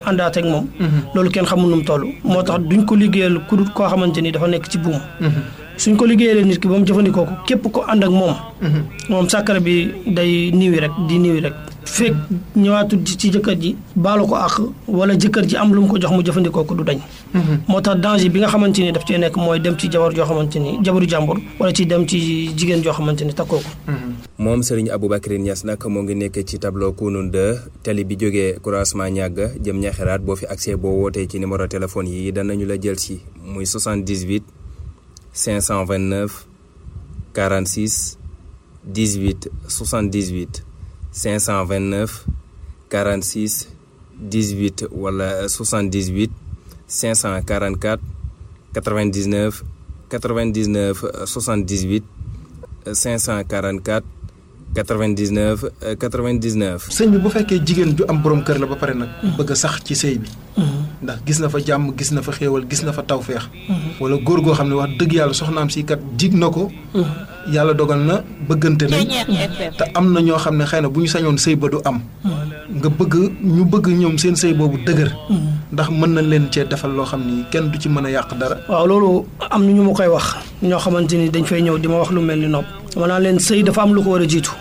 àndaat ak moom loolu kenn xamul nu mu toll moo tax duñ ko liggéeyal ku dul koo xamante ni dafa nekk ci buum suñ ko liggéeyalee nit ki ba mu jëfandikoo ko képp ko ànd ak moom moom sàkkara bi day niwi rek di niwi rek fekk ñëwaatul ci jëkkër ji baalu ko àq wala jëkkër ji am lu mu ko jox mu jëfandikoo ko du dañ moo tax danger bi nga xamante ni daf cee nekk mooy dem ci jabar joo xamante ni jabaru jàmbur wala ci dem ci jigéen joo xamante ni takkoo ko moom Serigne Aboubacry Niass nag moo ngi nekk ci tableau Kounoune 2 tali bi jógee croisement ñàgg jëm ñaxeraat boo fi accès boo wootee ci numéro téléphone yi danañu la jël si muy 78 529 46 18 78 529 46 18 wala 78 544 99 99 78 544 99 99. sëñ bi bu fekkee jigéen ju am borom kër la ba pare nag. bëgg a sax ci sëy bi. ndax gis na fa jàmm gis na fa xéewal gis na fa tawféex. wala góor goo xam ne wax dëgg yàlla soxnaam si kat jig na ko. yàlla dogal na bëggante nañ. te am na ñoo xam ne xëy na bu ñu sañoon sëy ba du am. nga bëgg ñu bëgg ñoom seen sëy boobu dëgër. ndax mën na leen cee defal loo xam ni kenn du ci mën a yàq dara. waaw loolu am na ñu ma koy wax ñoo xamante ni dañ fay ñëw di ma wax lu mel ni nopp. dama naan leen sëy dafa am lu ko war a jiitu.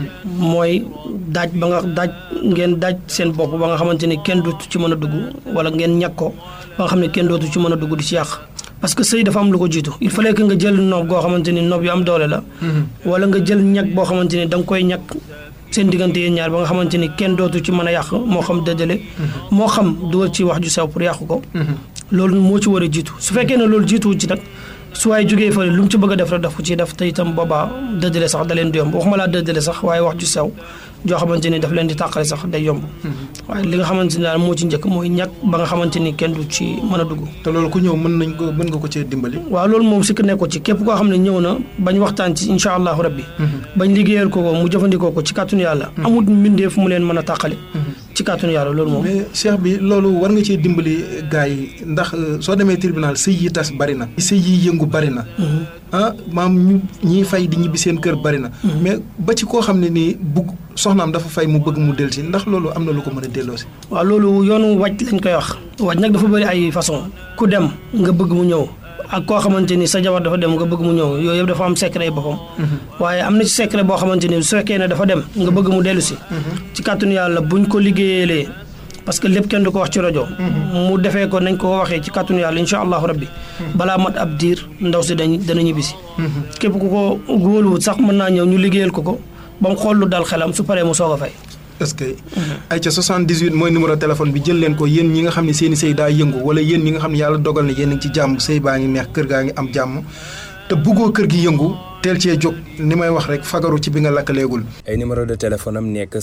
mooy daaj ba nga daaj ngeen daaj seen bopp ba nga xamante ni kenn dootu ci mën a dugg wala ngeen ñàkk ko ba nga xam ne kenn dootu ci mën a dugg di ci yàq. parce que sëy dafa am lu ko jiitu il fallait que nga jël noob goo xamante ni noob yu am doole la. wala nga jël ñàkk boo xamante ni da nga koy ñàkk seen diggante yéen ñaar ba nga xamante ni kenn dootu ci mën a yàq moo xam dëddale. moo xam dugal ci wax ju sew pour yàq ko. loolu moo ci war a jiitu su fekkee ne loolu jiituwu ci nag. su waaye jógee fële lu mu ci bëgg a def rek daf ko ciy def te itam boobaa dëddale sax da leen di yomb waxuma laa dëddale sax waaye wax ju sew joo xamante ni daf leen di tàqale sax day yomb. waaye li nga xamante ni daal moo ci njëkk mooy ñàkk ba nga xamante ni kenn du ci mën a dugg. te loolu ku ñëw mën nañ ko mën nga ko cee dimbali. waaw loolu moom sikk nekko ci képp koo xam ne ñëw na bañ waxtaan ci incha allahu rabbi. bañ liggéeyal ko ko mu jëfandikoo ko ci kàttanu yàlla. amul mbindeef mu leen mën a tàqale. ci kàttanu yàlla loolu moom. mais cheikh bi loolu war nga cee dimbali gars yi ndax soo demee tribunal sëy yi tas bari na. sëy yi yëngu bari na. ah maam ñu ñiy fay di ñibbi seen kër bari na. mais ba ci koo xam ne nii bugg soxnaam dafa fay mu bëgg mu dellusi ndax loolu am na lu ko mën a delloosi. waaw loolu yoonu wàcc lañ koy wax. wàcc nag dafa bëri ay façon ku dem nga bëgg mu ñëw. ak koo xamante ni sa jabar dafa dem nga bëgg mu ñëw yooyu yëpp dafa am secret yi boppam. waaye am na ci secret boo xamante ni su fekkee ne dafa dem nga bëgg mu dellu si. ci kàttanu yàlla buñ ko liggéeyalee parce que lépp kenn du ko wax ci rajo. mu defee ko nañ ko waxee ci kàttanu yàlla incha allahu rabbi. balaa mat ab diir ndaw si dañ dana ñibbisi. képp ku ko góoluwut sax mën naa ñëw ñu liggéeyal ko ko ba mu xool lu dal xelam su paree mu soog a fay. est-ce que ay ca 78 mooy numéro téléphone bi jël leen ko yéen ñi nga xam ne seen i sëy daa yëngu wala yéen ñi nga xam ne yàlla dogal na yéen a ngi ci jàmm sëy baa ngi neex kër gaa ngi am jàmm te buggoo kër gi yëngu teel cee jóg ni may wax rek fagaru ci bi nga lakkaleegul. ay numéro de téléphone am nekk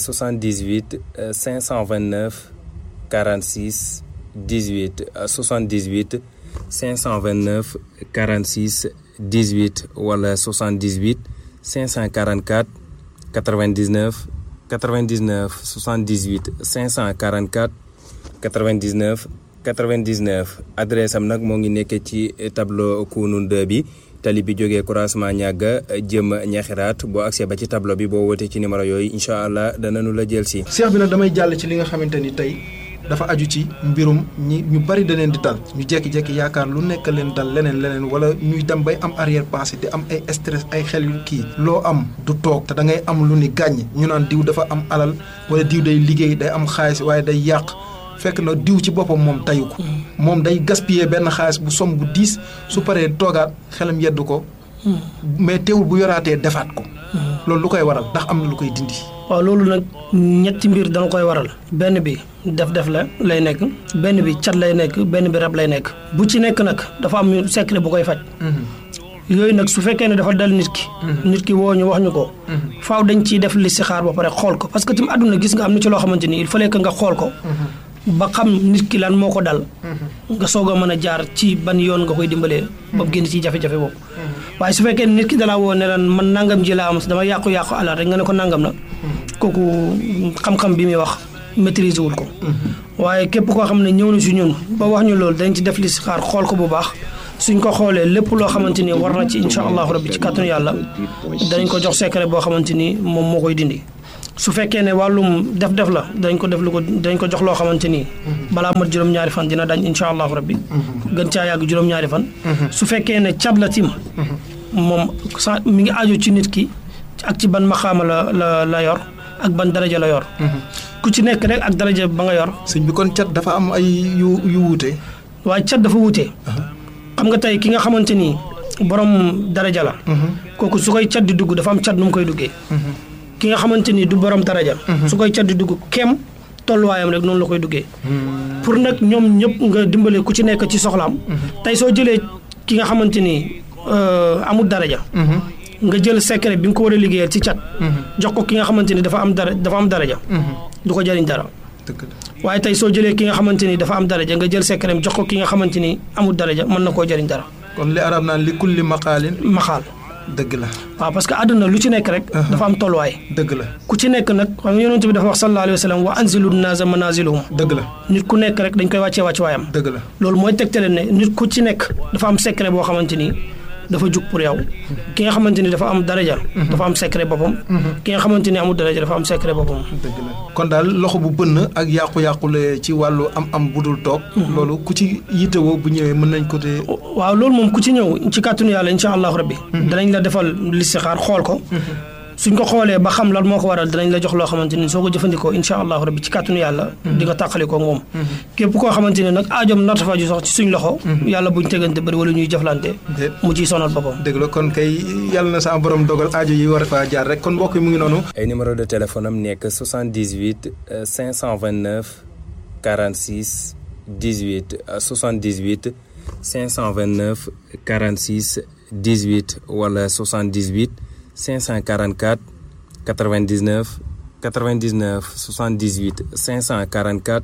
78 529 46 18 78 529 46 18 wala 78 544 99. 99 78 544 99 99 adresse am nag moo ngi nekk ci tableau Kounoune 2 bi tali bi jógee croisement ñàgga jëm ñaxiraat boo accès ba ci tableau bi boo wootee ci numéro yooyu incha allah danañu la jël si. seex bi nag damay jàll ci li nga xamante ni tey dafa aju ci mbirum ñi ñu bari da leen di dal ñu jékki-jékki yaakaar lu nekk leen dal leneen leneen wala ñuy dem bay am arrière pensée di am ay stress ay xel yu kii loo am du toog te da ngay am lu ni gàññ ñu naan diw dafa am alal wala diw day liggéey day am xaalis waaye day yàq fekk na diw ci boppam moom tayu ko moom day gaspiller benn xaalis bu som bu diis su paree toogaat xelam yeddu ko mais teewul bu yoraatee defaat ko loolu lu koy waral ndax am na lu koy dindi waaw loolu nag ñetti mbir dana koy waral benn bi def-def la lay nekk benn bi cat lay nekk benn bi rab lay nekk bu ci nekk nag dafa am secret bu koy faj yooyu nag su fekkee ne dafa dal nit ki nit ki woo ñu wax ñu ko faaw dañ ciy def listixaar ba pare xool ko parce que tamit àdduna gis nga am na ci loo xamante ni il fallait que nga xool ko ba xam nit ki lan moo ko dal nga soog a mën a jaar ci ban yoon nga koy dimbalee ba génn ci jafe-jafe boobu waaye su fekkee nit ki dalaa woo ne lan man nangam ji laa am dama yàqu-yàqu alal rek nga ne ko nangam la kooku xam-xam bi muy wax maîtriser wul ko waaye képp koo xam ne ñëw na si ñun ba wax ñu loolu dañ ci def li si xaar xool ko bu baax suñ ko xoolee lépp loo xamante ni war na ci incha allahu rabbi ci kàttanu yàlla danañ ko jox secret boo xamante ni moom moo koy dindi su fekkee ne wàllum def-def la dañ ko def lu ko dañ ko jox loo xamante ni. balaa mat juróom-ñaari fan dina dañ incha allahu rabbi. gën caa yàgg juróom-ñaari fan. su fekkee ne cat la tim. moom sa mi ngi aajo ci nit ki ak ci ban maxaama la la la yor ak ban daraja la yor. ku ci nekk rek ak daraja ba nga yor. sëñ bi kon cat dafa am ay yu yu wuute. waaye cat dafa wuute. xam nga tey ki nga xamante ni borom daraja la. kooku su koy cat di dugg dafa am cat nu mu koy duggee. ki nga xamante ni du borom daraja. su koy cat di dugg kem tolluwaayam rek noonu la koy duggee. pour nag ñoom ñëpp nga dimbale ku ci nekk ci soxlaam. tey soo jëlee ki nga xamante ni amul daraja. nga jël secret bi nga ko war a liggéeyal ci cat. jox ko ki nga xamante ni dafa am dara dafa am daraja. du ko jëriñ dara. waaye tey soo jëlee ki nga xamante ni dafa am daraja nga jël secret jox ko ki nga xamante ni amul daraja mën na koo jëriñ dara. kon li arab naan li kulli maqaalin. maxaal. dëgg la. waaw parce que àdduna lu ci nekk rek. dafa am tolluwaay. dëgg la. ku ci nekk nag xam nga yonent bi dafa wax sallallahu alayhi wa sallam wa anzilu naasa manaziluhum. dëgg la. nit ku nekk rek dañ koy wàccee wàcc waayam. dëgg la. loolu mooy tegtale ne nit ku ci nekk dafa am secret boo xamante ni dafa jug pour yow. ki nga xamante ni dafa am daraja. dafa am secret boppam. ki nga xamante ni amul daraja dafa am secret boppam. dëgg la kon daal loxo bu bënn ak yàqu-yàqule ci wàllu am-am bu dul toog. loolu ku ci yittewoo bu ñëwee mën nañ ko te. waaw loolu moom ku ci ñëw ci kàttanu yàlla incha allahu rabbi. danañ la defal listixaar xool ko. suñ ko xoolee ba xam lan moo ko waral danañ la jox loo xamante ni soo ko jëfandikoo incha allahu rabbi ci kàttanu yàlla. di nga tàqalikoo moom. képp koo xamante ne nag aajoom nattafa ju sax ci suñ loxo. yàlla buñ tegante bëri wala ñuy jëflante. mu ciy sonal boppam. dëgg la kon kay yàlla na sa borom dogal aajo yi war faa jaar rek kon mbokk yi mu ngi noonu. ay numéro de téléphone am nekk 78 529 46 18 78 529 46 18 wala 78. 544 99 99 78 544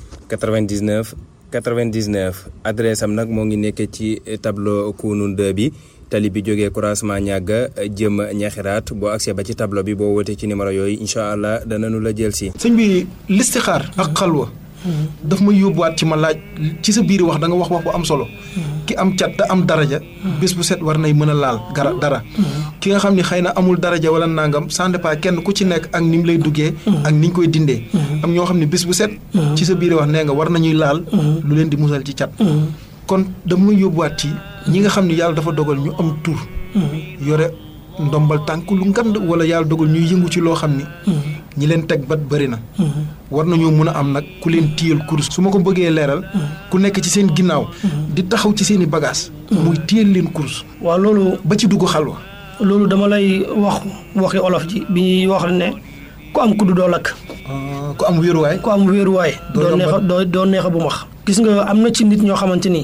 99 99 adresse am nag moo ngi nekk ci tableau Kounoune 2 bi tali bi jógee croisement ñàgga jëm ñaxiraat boo accès ba ci tableau bi boo wootee ci numéro yooyu incha allah danañu la jël si. sëñ bi listixaar ak xalwa daf may yóbbuwaat ci ma laaj ci sa biir wax da nga wax wax bu am solo. ki am cat te am daraja. bés bu set war nay mën a laal gara dara. ki nga xam ni xëy na amul daraja wala nangam ça dépend kenn ku ci nekk ak ni mu lay duggee. ak ni ñu koy dindee. am ñoo xam ne bés bu set. ci sa biir wax nee nga war nañuy laal. lu leen di musal ci cat. kon daf may yóbbuwaat ci ñi nga xam ni yàlla dafa dogal ñu am tur. yore ndombal tànk lu ngand wala yàlla dogal ñuy yëngu ci loo xam ni. ñi leen teg bat bëri na. war nañoo mën a am nag ku leen téyal kurus. su ma ko bëggee leeral. ku nekk ci seen ginnaaw. di taxaw ci seen i bagages. muy téyal leen kurus. waaw loolu. ba ci dugg xalwa. loolu dama lay wax waxi olof ji bi ñuy wax ne ku am kuddu doo lakk. ku am wéeruwaay. ku am wéeruwaay. doo neex a doo doo neex a bu max. gis nga am na ci nit ñoo xamante ni.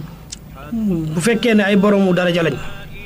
bu fekkee ne ay boromu daraja lañ.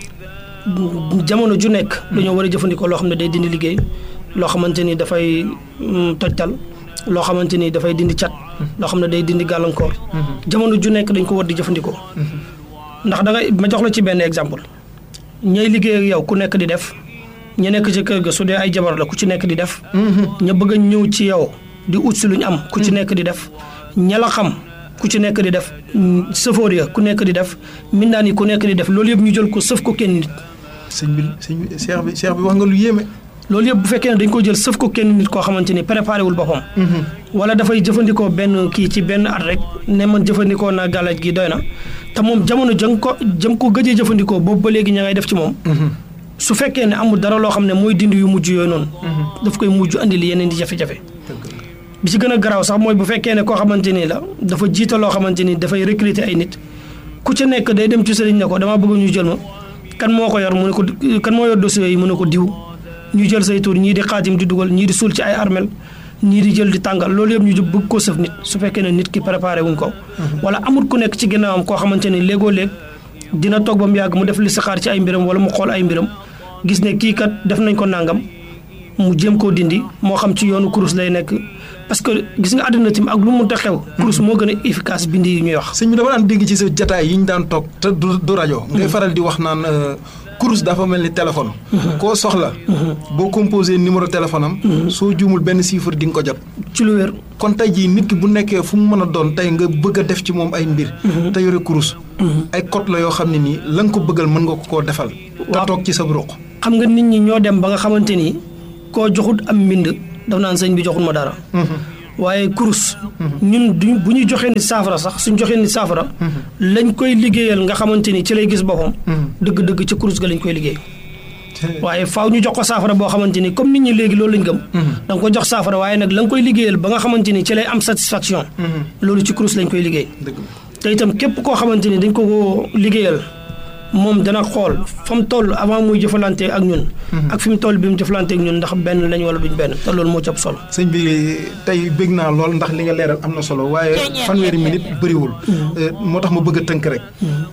jamono ju nekk. dañoo war a jëfandikoo loo xam ne day dindi liggéey. loo xamante ni dafay tojtal loo xamante ni dafay dindi cat loo xam ne day dindi gàllankoor jamono ju nekk dañ ko war di jëfandikoo ndax da ngay ma jox la ci benn exemple ñay liggéey ak yow ku nekk di def ña nekk ci kër ga su dee ay jabar la ku ci nekk di def ña bëgg a ñëw ci yow di ut si lu ñu am ku ci nekk di def ña la xam ku ci nekk di def sëfoor ya ku nekk di def mindaan yi ku nekk di def loolu yëpp ñu jël ko sëf ko kenn nit sëñ bi sëñ bi seex bi seex bi wax nga lu yéeme loolu yëpp bu fekkee ne dañ ko jël sëf ko kenn nit koo xamante ni préparé wul boppam. wala dafay jëfandikoo benn kii ci benn at rek ne man jëfandikoo naa gàllaaj gi doy na te moom jamono jëm ko jëm ko gëjee jëfandikoo boobu ba léegi ña ngay def ci moom. su fekkee ne amul dara loo xam ne mooy dindi yu mujj yooyu noonu. daf koy mujj andi li yeneen di jafe-jafe. bi ci gën a garaaw sax mooy bu fekkee ne koo xamante ni la dafa jiite loo xamante ni dafay recruter ay nit ku ci nekk day dem ci sëriñ ne ko damaa bëgg ñu jël ma kan moo ko yor mu ne ko kan moo yor dossier yi mu ne ko diw ñu jël say tur ñii di xaatim di dugal ñii di suul ci ay armel ñii di jël di tàngal loolu yëpp ñu bëgg koo sëf nit su fekkee ne nit ki préparé wuñ ko. wala amut ku nekk ci ginnaawam koo xamante ni léegoo léeg dina toog ba mu yàgg mu def li saxaar ci ay mbiram wala mu xool ay mbiram gis ne kii kat def nañ ko nangam mu jéem koo dindi moo xam ci yoonu kurus lay nekk parce que gis nga àddina tim ak lu mu mënta xew. kurus moo gën a efficace bindi yi ñuy wax. sëñ bi dama daan dégg ci sa jataay yi ñu daan toog te du du rajo. ngay faral di wax naan. kurus dafa mel ni téléphone. koo soxla. boo composé numéro téléphone am. soo juumul benn chiffre di nga ko jot. ci lu wér. kon tey jii nit ki bu nekkee fu mu mën a doon tey nga bëgg a def ci moom ay mbir. te yore kurus. ay code la yoo xam ne nii la nga ko bëggal mën nga ko koo defal. te toog ci sa ruq. xam nga nit ñi ñoo dem ba nga xamante ni koo joxut am mbind daf naan sëñ bi joxul ma dara waaye kurus ñun du bu ñu joxee ni saafara sax suñ joxee ni saafara lañ koy liggéeyal nga xamante ni ci lay gis boppam dëgg-dëgg ci kurus ga lañ koy liggéey waaye faaw ñu jox ko saafara boo xamante ni comme nit ñi léegi loolu lañ gëm da nga ko jox saafara waaye nag la nga koy liggéeyal ba nga xamante ni ci lay am satisfaction loolu ci kurus lañ koy liggéey te itam képp koo xamante ni dañ ko ko liggéeyal moom dana xool fa mu toll avant muy jëfalante ak ñun ak fi mu toll bi mu jëfalante ak ñun ndax benn lañ wala duñ benn te loolu moo ci ëpp solo sëñ bi tey bëgg naa lool ndax li nga leeral am na solo waaye fanweeri minute bëriwul moo tax ma bëgg a tënk rek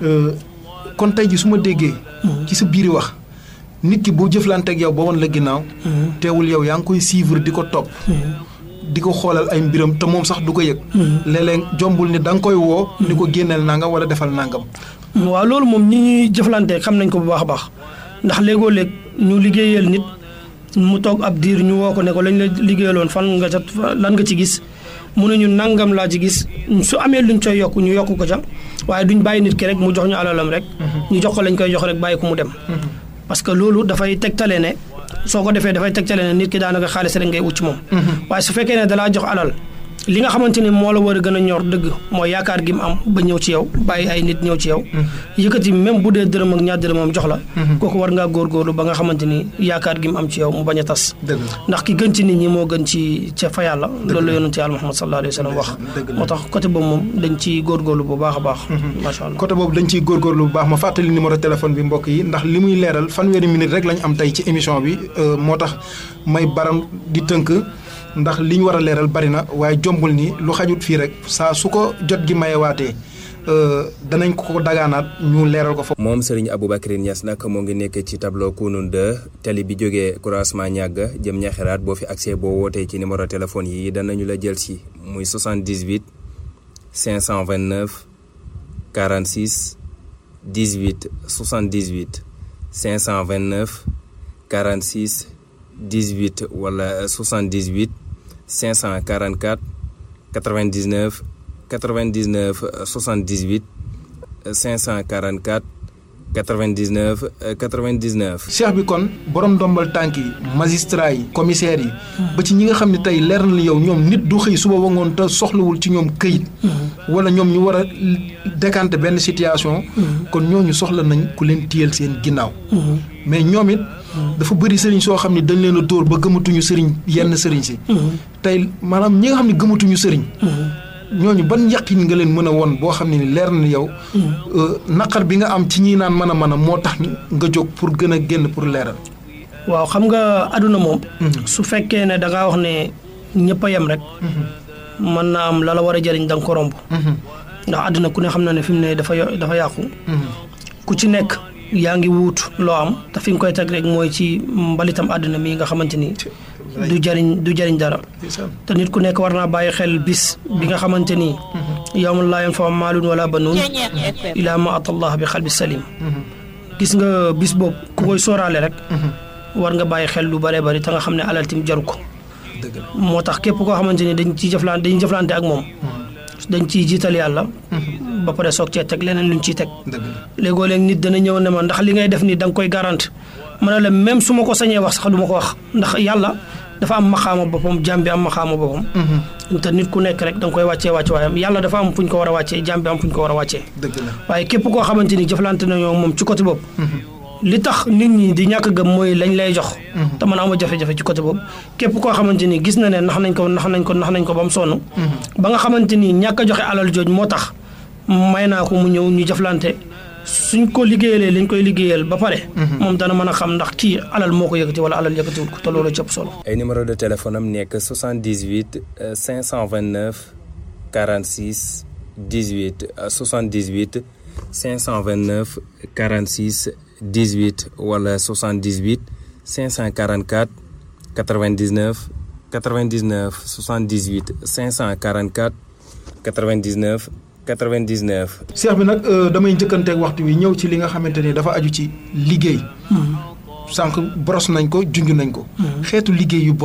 kon tey ji su ma déggee ci sa biiri wax nit ki boo jëflanteeg yow ba woon la ginnaaw teewul yow yaa ngi koy suivre di ko topp di ko xoolal ay mbiram te moom sax du ko yëg léeg-léeg jombul ni da nga koy woo ni ko génneel nangam wala defal nangam waaw loolu moom ñi ñuy jëflante xam nañ ko bu baax a baax ndax léegoo léeg ñu liggéeyal nit mu toog ab diir ñu woo ko ne ko lañ la liggéeyaloon fan nga ca lan nga ci gis mu ne ñu nangam laa ci gis su amee luñ coy yokk ñu yokk ko ca waaye duñ bàyyi nit ki rek mu jox ñu alalam rek ñu jox ko lañ koy jox rek bàyyi ko mu dem parce que loolu dafay tegtale ne soo ko defee dafay tegtale ne nit ki daanaka xaalis rek ngay ut ci moom waaye su fekkee ne dalaa jox alal li nga xamante ni moo la war a gën a ñor dëgg mooy yaakaar gi mu am ba ñëw ci yow bàyyi ay nit ñëw ci yow yëkkati même bu dee dërëm ak ñaar dërëmam jox la kooku war ngaa góorgóorlu ba nga xamante ni yaakaar gi mu am ci yow mu bañ a tas ndax ki gën ci nit ñi moo gën ci ca fa yàlla loolu la yonent yàlla Muhammad sallallahu alayhi wa sallam wax moo tax côté boobu moom dañ ciy góorgóorlu bu baax a baax macha allah côté boobu dañ ciy góorgóorlu bu baax ma fàttali numéro téléphone bi mbokk yi ndax li muy leeral fanweeri minute rek lañ am tey ci émission bi moo tax may baram di tënk ndax li ñu war a leeral bari na waaye jombul ni lu xajut fii rek saa su ko jot gi mayewaatee danañ ko dagaanaat ñu leeral ko fa. moom Serigne Aboubacry Niass nag moo ngi nekk ci tableau Kounoune 2 tali bi jógee croisement ñàgg jëm ñaxeraat boo fi accès boo wootee ci numéro téléphone yi danañu la jël si muy 78 529 46 18 78 529 46 18 wala 78 544 99 99 78 544 99 99. cheikh bi kon borom ndombal tànk yi magistrat yi commissaire yi. ba ci ñi nga xam ne tey leer na yow ñoom nit du xëy suba ba ngoon te soxlawul ci ñoom këyit. wala ñoom ñu war a décanter benn situation. kon ñooñu soxla nañ ku leen téyel seen ginnaaw. mais ñoom it. dafa bëri sëriñ soo xam ne dañ leen a dóor ba gëmatuñu sëriñ yenn sëriñ si. tey maanaam ñi nga xam ne gëmatuñu sëriñ. ñooñu ban yaqin nga leen mën a woon boo xam ne ni leer na yow. naqar bi nga am ci ñi naan mën a mën a moo tax nga jóg pour gën a génn pour leeral. waaw xam nga àdduna moom. su fekkee ne da ngaa wax ne ñëpp a yem rek. mën naa am la la war a jëriñ da nga ko romb. ndax àdduna ku ne xam na ne fi mu ne dafa dafa yàqu. ku ci nekk. yaa ngi wuut loo am te fi nga koy teg rek mooy ci mbalitam àdduna mi nga xamante ni du jariñ du jariñ dara te nit ku nekk war naa bàyyi xel bis bi nga xamante ni yawma laa yanfa'u maalun wala banuun ilaa ma atallah bi xalbi salim gis nga bis boobu ku koy sóoraale rek war nga bàyyi xel lu bëree bëri te nga xam ne alal tim jaru ko moo tax képp koo xamante ni dañ ciy jëflante dañuy jëflante ak moom dañ ciy jiital yàlla ba pare soog cee teg leneen luñ ciy teg léegoo léeg nit dana ñëw ne ma ndax li ngay def nii da nga koy garante ma ne la même su ma ko sañee wax sax du ma ko wax ndax yàlla dafa am maxaama boppam jaam bi am maxaama boppam te nit ku nekk rek da nga koy wàccee wàcce waayam yàlla dafa am fu ñu ko war a wàccee jaam bi am fu ñu ko war a wàccee waaye képp koo xamante ni jëflante nañoo moom ci côté boobu li tax nit ñi di ñàkk gëm mooy lañ lay jox te man ama jafe-jafe ci côté boobu képp koo xamante ni gis na ne nax nañ ko nax nañ ko nax nañ ko ba mu sonn ba nga xamante ni ñàkk a joxe alal jooj moo tax may naa ko mu ñëw ñu jëflante suñ ko liggéeyalee liñ koy liggéeyal ba pare moom dana mën a xam ndax kii alal moo ko yëkkati wala alal yëkkatiwul ko te loolu cëpp solo ay numéro de téléphone am nekk 78 529 46 18 78 529 46 18 wala 78 544 99 99 78 544 99 99. seex bi nag damay njëkkanteeg waxtu wi ñëw ci li nga xamante ni dafa aju ci liggéey. sànq boros nañ ko junj nañ ko. xeetu liggéey yu bon yi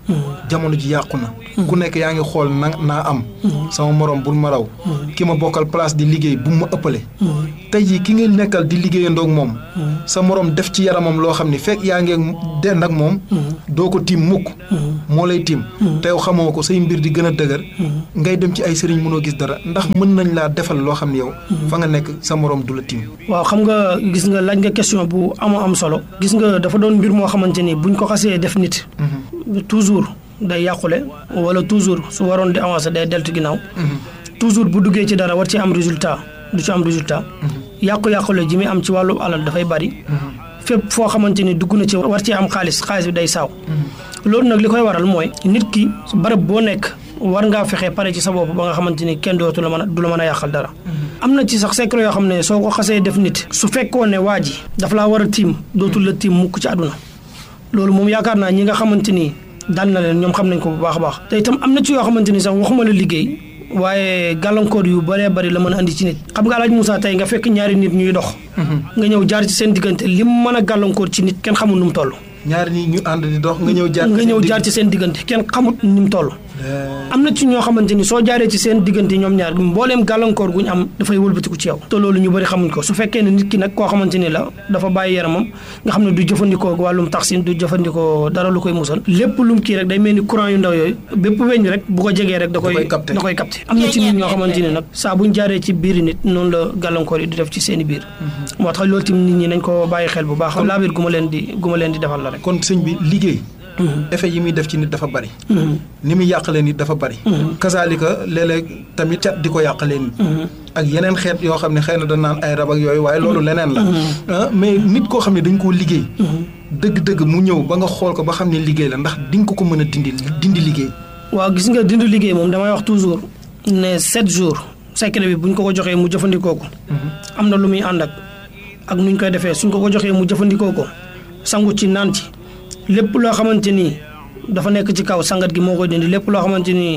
jamono ji yàqu na ku nekk yaa ngi xool na naa am sama morom bul ma raw ki ma bokkal place di liggéey bu ma ëppale tey jii ki nga nekkal di liggéeyandoog moom sa morom def ci yaramam loo xam ni fekk yaa ngi dend ak moom doo ko tiim mukk moo lay tiim te yow xamoo ko say mbir di gën a dëgër ngay dem ci ay sëriñ mënoo gis dara ndax mën nañ laa defal loo xam ne yow fa nga nekk sa morom du la tiim waaw xam nga gis nga laaj nga question bu ama am solo gis nga dafa doon mbir moo xamante ni buñ ko xasee def nit toujours day yàqule wala toujours su waroon di avancer day deltu ginnaaw toujours bu duggee ci dara war ci am résultat du ci am résultat yàqu-yàqule ji muy am ci wàllu alal dafay bari fépp foo xamante ni dugg na ci war ci am xaalis xaalis bi day saaw loolu nag li koy waral mooy nit ki barab boo nekk war ngaa fexe pare ci sa bopp ba nga xamante ni kenn dootu la mën a du la mën a yàqal dara am na ci sax secret yoo xam ne soo ko xasee def nit su fekkoon ne waa ji dafa laa war a tiim dootul la tiim mukk ci àdduna loolu moom yaakaar naa ñi nga xamante ni dal na leen ñoom xam nañ ko bu baax a baax te itam am na ci yoo xamante ni sax waxuma la liggéey waaye gàllankoor yu bëree bëri la mën a andi ci nit xam nga alaaj Moussa tey nga fekk ñaari nit ñuy dox nga ñëw jaar ci seen diggante lim mën a gàllankoor ci nit kenn xamul nu mu toll ñaari nit ñu ànd di dox nga ñëw jaar nga ñëw jaar ci seen diggante kenn xamut ni mu toll am na ci ñoo xamante ni soo jaaree ci seen diggante ñoom ñaar mbooleem gàllankoor guñ am dafay wëlbatiku ci yow te loolu ñu bëri xamuñ ko su fekkee ne nit ki nag koo xamante ni la dafa bàyyi yaramam nga xam ne du jëfandikoo wàllum taxsin du jëfandikoo dara lu koy musal lépp lum kii rek day mel ni courant yu ndaw yooyu bépp weñ rek bu ko jegee rek da koy da koy capté am na ci nit ñoo xamante ni nag saa buñ jaaree ci biiri nit noonu la gàllankoor yi di def ci seen i biir moo tax loolu tamit nit ñi nañ ko bàyyi xel bu baax laabir gu ma leen di gu ma leen di defal la rek kon sëñ bi liggéey effet yi muy def ci nit dafa bari ni muy yàqalee nit dafa bari kasaalika léeg-léeg tamit cat di ko yàqalee nit ak yeneen xeet yoo xam ne xëy na da naan ay rab ak yooyu waaye loolu leneen la mais nit koo xam ne dañ koo liggéey dëgg-dëgg mu ñëw ba nga xool ko ba xam ne liggéey la ndax di nga ko ko mën a dindi dindi liggéey waaw gis nga dindi liggéey moom damay wax toujours ne sept jours secret bi buñ ko ko joxee mu jëfandikoo ko am na lu muy ànd ak ak nuñ koy defee suñ ko ko joxee mu jëfandikoo ko sangu ci naan ci lépp loo xamante ni dafa nekk ci kaw sangat gi moo koy dindi lépp loo xamante ni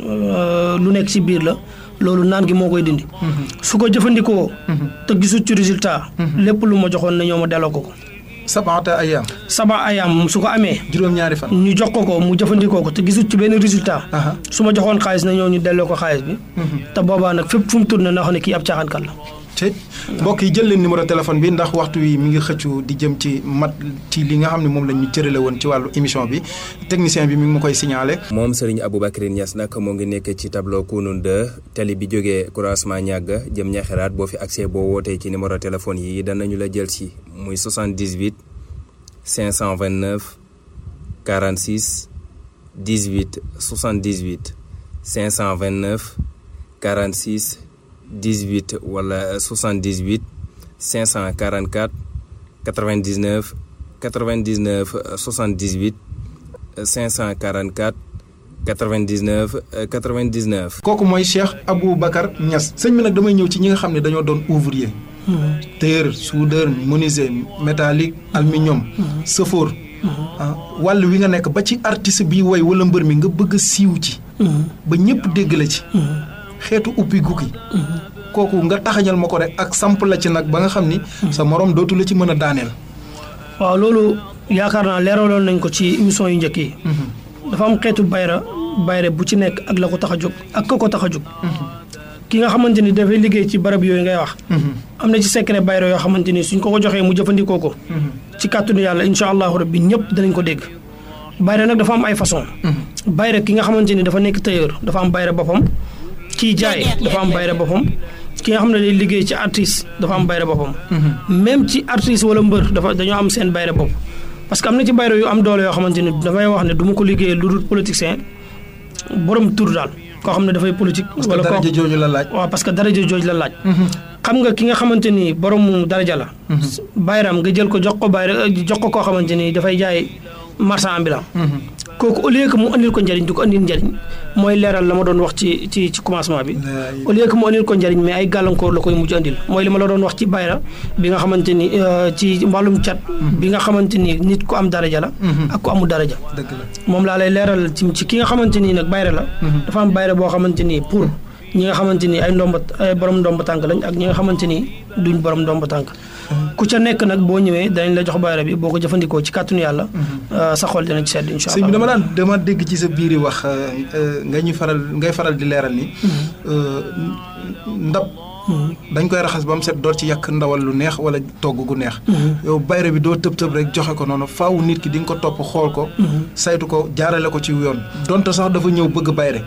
lu nekk ci biir la loolu naan gi moo koy dindi. su ko jëfandikoo. te gisul ci résultat. lépp lu ma joxoon na ñoo ma delloo ko ko. sabaata ayaam. saba ayaam su ko amee. juróom-ñaari fan. ñu jox ko ko mu jëfandikoo ko te gisul ci benn résultat. su ma joxoon xaalis na ñoo ñu delloo ko xaalis bi. te boobaa nag fépp fu mu tourné na xam ne kii ab caaxaankat la. te mbokk yi jël leen numéro téléphone bi ndax waxtu wi mi ngi xëccu di jëm ci mat ci li nga xam ne moom la ñu cërale woon ci wàllu émission bi technicien bi mi ngi ma koy signalé. moom Serigne Aboubacry Niass nag moo ngi nekk ci tableau Kounoune 2 tali bi jógee croisement ñàgg jëm ñaxeraat boo fi accès boo wootee ci numéro téléphone yi danañu la jël si muy 78 529 46 18 78 529 46. 18 wala 78 544 99 99 78 544 99 99. kooku mooy Cheikh Aboubacar Niass sëñ bi nag damay ñëw ci ñi nga xam ne dañoo doon ouvrier. tailleur soudeur menuisier métallique aluminium. sëfoor. wàll wi nga nekk ba ci artiste bi woy wala mbër mi nga bëgg a siiw ci. ba ñëpp dégg la ci. xeetu uppi gukki kooku nga taxañal ma ko rek ak samp la ci nag ba nga xam ni sa morom dootu la ci mën a daaneel waaw loolu yaakaar naa leeraloon nañ ko ci émission yu njëkk yi dafa am xeetu bayra bayre bu ci nekk ak la ko tax a jóg ak ka ko tax a jóg ki nga xamante ni dafay liggéey ci barab yooyu ngay wax am na ci secret bayra yoo xamante ni suñ ko ko joxee mu jëfandikoo ko ci kàttanu yàlla incha allahu rabbi ñëpp danañ ko dégg bayra nag dafa am ay façon bayra ki nga xamante ni dafa nekk tailleur dafa am bayra boppam kii jaay dafa am bayre boppam ki nga xam ne day liggéey ci artiste dafa am bayre boppam même ci artiste wala mbër dafa dañoo am seen bayre bopp parce que am na ci bayre yu am doole yoo xamante ni dafay wax ne du ma ko liggéey lu dul politicien borom tur daal koo xam ne dafay politique wala daraja jooju la laaj waaw parce que daraja jooju la laaj xam nga ki nga xamante ni borom daraja la bayram nga jël ko jox ko bayre jox ko koo xamante ni dafay jaay marchand ambulant kooku au lieu que mu andil ko njëriñ du ko andil njëriñ mooy leeral la ma doon wax ci ci ci commencement bi au lieu que mu andil ko njëriñ mais ay gàllankoor la koy mujj andil mooy li ma la doon wax ci bayra bi nga xamante ni ci wàllum cat bi nga xamante ni nit ku am daraja la ak ku amul daraja moom laa lay leeral ci ci ki nga xamante nii nag bayra la dafa am bayra boo xamante nii pour ñi nga xamante ni ay ndomba ay borom ndomba tànk lañ ak ñi nga xamante ni duñ borom ndomba tànk ku ca nekk nag boo ñëwee danañ la jox bayra bi boo ko jëfandikoo ci kàttanu yàlla sa xol dina ci sedd incha sëñ bi allah dama daan dama dégg ci sa biir yi wax nga ñu faral ngay faral di leeral ni ndab dañ koy raxas ba mu set door ci yàq ndawal lu neex wala togg gu neex yow bayre bi doo tëb tëb rek joxe ko noonu faaw nit ki di nga ko topp xool ko saytu ko jaarale ko ci yoon donte sax dafa ñëw bëgg bayre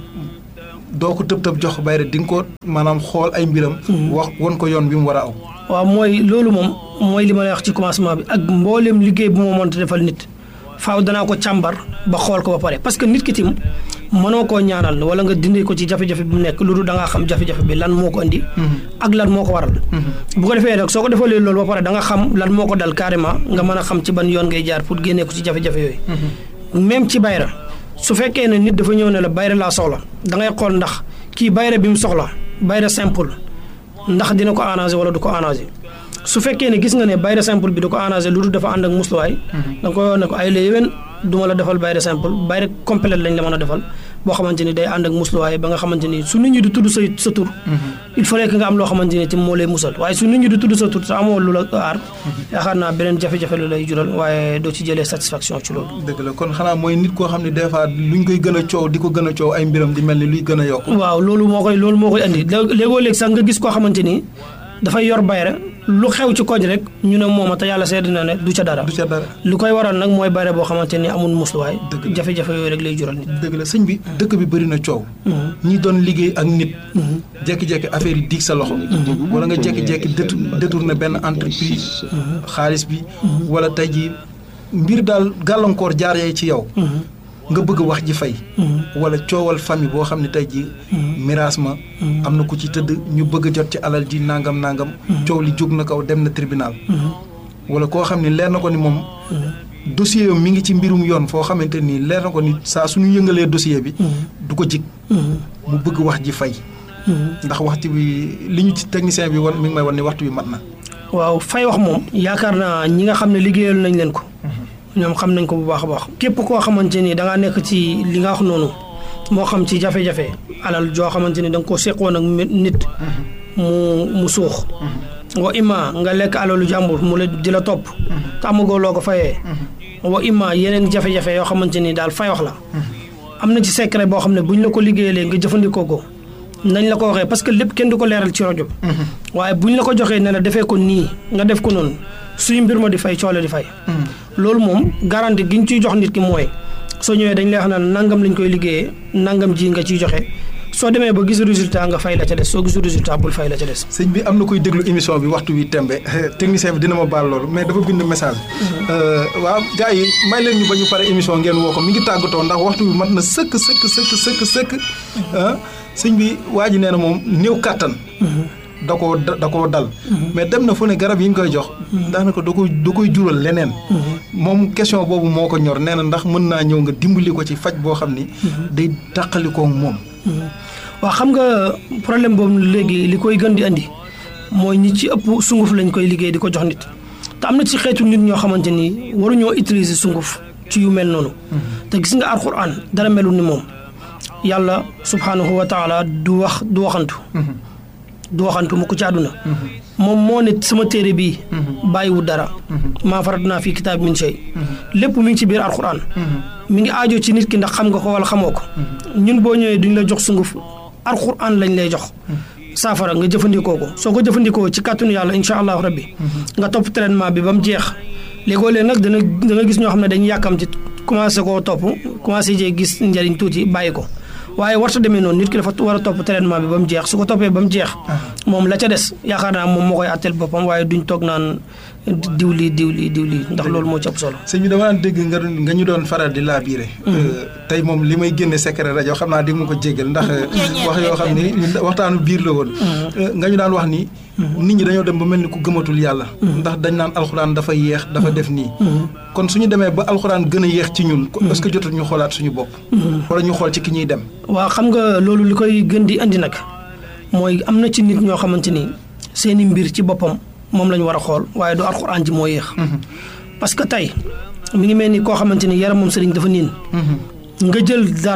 doo ko tëb tëb jox bayre di nga ko maanaam xool ay mbiram wax won ko yoon bi mu war a aw waaw mooy loolu moom mooy li ma lay wax ci commencement bi ak mbooleem liggéey bu ma mënta defal nit faaw danaa ko càmbar ba xool ko ba pare parce que nit ki tim mënoo koo ñaanal wala nga dindi ko ci jafe-jafe bi mu nekk lu dul da ngaa xam jafe-jafe bi lan moo ko indi ak lan moo ko waral bu ko defee nag soo ko defalee loolu ba pare da nga xam lan moo ko dal carrément nga mën a xam ci ban yoon ngay jaar pour génnee ko ci jafe-jafe yooyu même ci bayra su fekkee ne nit dafa ñëw ne la bayra laa soxla da ngay xool ndax kii bayra bi mu soxla bayra simple ndax dina ko arrangé wala du ko arrangé su fekkee ne gis nga ne bayre simple bi du ko arrangé lu dul dafa ànd ak musluwaay da nga koy wax ne ko ay la yéwén du ma la defal bayre simple bayre complet lañ la mën a defal boo xamante ni day ànd ak musluwaay ba nga xamante ni su nit ñi di tudd sa sa tur il fallait que nga am loo xamante ni ci moo lay musal waaye su nit ñi di tudd sa tur te amoo lu la aar yaakaar naa beneen jafe-jafe lu lay jural waaye doo ci jëlee satisfaction ci loolu dëgg la kon xanaa mooy nit koo xam ne des fois luñ koy gën a coow di ko gën a coow ay mbiram di mel ni luy gën a yokk waaw loolu moo koy loolu moo koy andi léegoo léegi sax nga gis koo xamante ni dafay yor bayre lu xew ci koñ rek ñu ne mooma te yàlla seetlu na ne du ca dara du ca dara lu koy waral nag mooy bayre boo xamante ni amul musluwaay Dëgg la. jafe-jafe yooyu rek lay jural nit dëgg la sëñ bi dëkk bi bëri na coow ñi doon liggéey ak nit jekki-jekki affaire yi diig sa loxo wala nga jekki-jekki détour détourné benn entreprise xaalis bi wala tey ji mbir daal gàllankoor jaar yee ci yow nga bëgg wax ji fay wala coowal famille boo xam ne tey ji miraas ma am na ku ci tëdd ñu bëgg a jot ci alal ji nangam nangam coow li jóg na kaw dem na tribunal wala koo xam ne leer na ko ni moom dossier yam mi ngi ci mbirum yoon foo xamante nii leer na ko ni saa suñu yëngalee dossier bi du ko jig mu bëgg wax ji fay ndax waxtu bi li ñu ci technicien bi wan mi ngi may wan ni waxtu bi mat na waaw fay wax moom yaakaar naa ñi nga xam ne liggéeyal nañ leen ko ñoom xam nañ ko bu baax a baax képp koo xamante ni da ngaa nekk ci li nga wax noonu moo xam ci jafe-jafe alal joo xamante ni da nga koo seqoon ak mi- nit mu mu suux wa imma nga lekk alalu jàmbur mu la di la topp te amagoo loo ko fayee wa imma yeneen jafe-jafe yoo xamante ni daal fay wax la am na ci secret boo xam ne buñ la ko liggéeyalee nga jëfandikoo ko nañ la ko waxee parce que lépp kenn du ko leeral ci rajo bi waaye buñ la ko joxee ne la defee ko nii nga def ko noonu suñu mbir ma di fay coole di fay loolu moom garanti gi ñu ciy jox nit ki mooy soo ñëwee dañ lay wax naan nangam lañ koy liggéeyee nangam ji nga ciy joxe soo demee ba gis résultat nga fay la ca des soo gisul résultat bul fay la ca des. sëñ bi am na koy déglu émission bi waxtu wi tembe technicien bi dina ma baal loolu mais dafa bind message waaw gars yi may leen ñu ba ñu pare émission ngeen woo ko mi ngi tàggatoo ndax waxtu bi mat na sëkk sëkk sëkk sëkk sëkk ah sëñ bi waa ji nee na moom néew kàttan da koo da koo dal mais dem na fu ne garab yi ñu koy jox daanaka da koy da koy jural leneen moom question boobu moo ko ñor nee na ndax mën naa ñëw nga dimbali ko ci faj boo xam ni day tàqalikoo moom waaw xam nga problème boobu léegi li koy gën di andi mooy ñi ci ëpp sunguf lañ koy liggéey di ko jox nit te am na ci xeetu nit ñoo xamante ni waruñoo utiliser sunguf ci yu mel noonu te gis nga alxuraan dara melul ni moom yàlla subhanahu wa taala du wax du waxantu du waxantu mu ko ci àdduna moom moo ne sama téere bii bàyyiwu dara maa farat naa fii kitaab min shay lépp mi ngi ci biir alxuraan mi ngi aajo ci nit ki ndax xam nga ko wala xamoo ko ñun boo ñëwee duñ la jox sunguf alxuraan lañ lay jox saafara nga jëfandikoo ko soo ko jëfandikoo ci kàttanu yàlla incha allahu rabbi nga topp traitement bi ba mu jeex léegoo leen nag dana da nga gis ñoo xam ne dañuy yàkkam ci commencé koo topp commencé jee gis njëriñ tuuti bàyyi ko waaye warta demee noonu nit ki dafa war a topp traitement bi ba mu jeex su ko toppee ba mu jeex moom la ca des yaakaar naa moom moo koy àtteel boppam waaye duñ toog naan diw lii diw lii diw lii ndax loolu moo ci ëpp solo sëñ bi dama daan dégg nga nga ñu doon faral di laa biire tey moom li may génne secret rajo xam naa di ma ko jéggal ndax wax yoo xam ni waxtaanu biir la woon nga ñu daan wax ni nit ñi dañoo dem ba mel ni ku gëmatul yàlla ndax dañ naan alxuraan dafa yeex dafa def nii kon suñu demee ba alxuraan gën a yeex ci ñun est-ce que jotul ñu xoolaat suñu bopp wala ñu xool ci ki ñuy dem waaw xam nga loolu li koy gën di andi nag mooy am na ci nit ñoo xamante ni seeni mbir ci boppam moom la ñu war a xool waaye du alxuraan ji moo yéex parce que tey mi ngi mel ni koo xamante ni yaram moom sëriñ dafa niin nga jël dara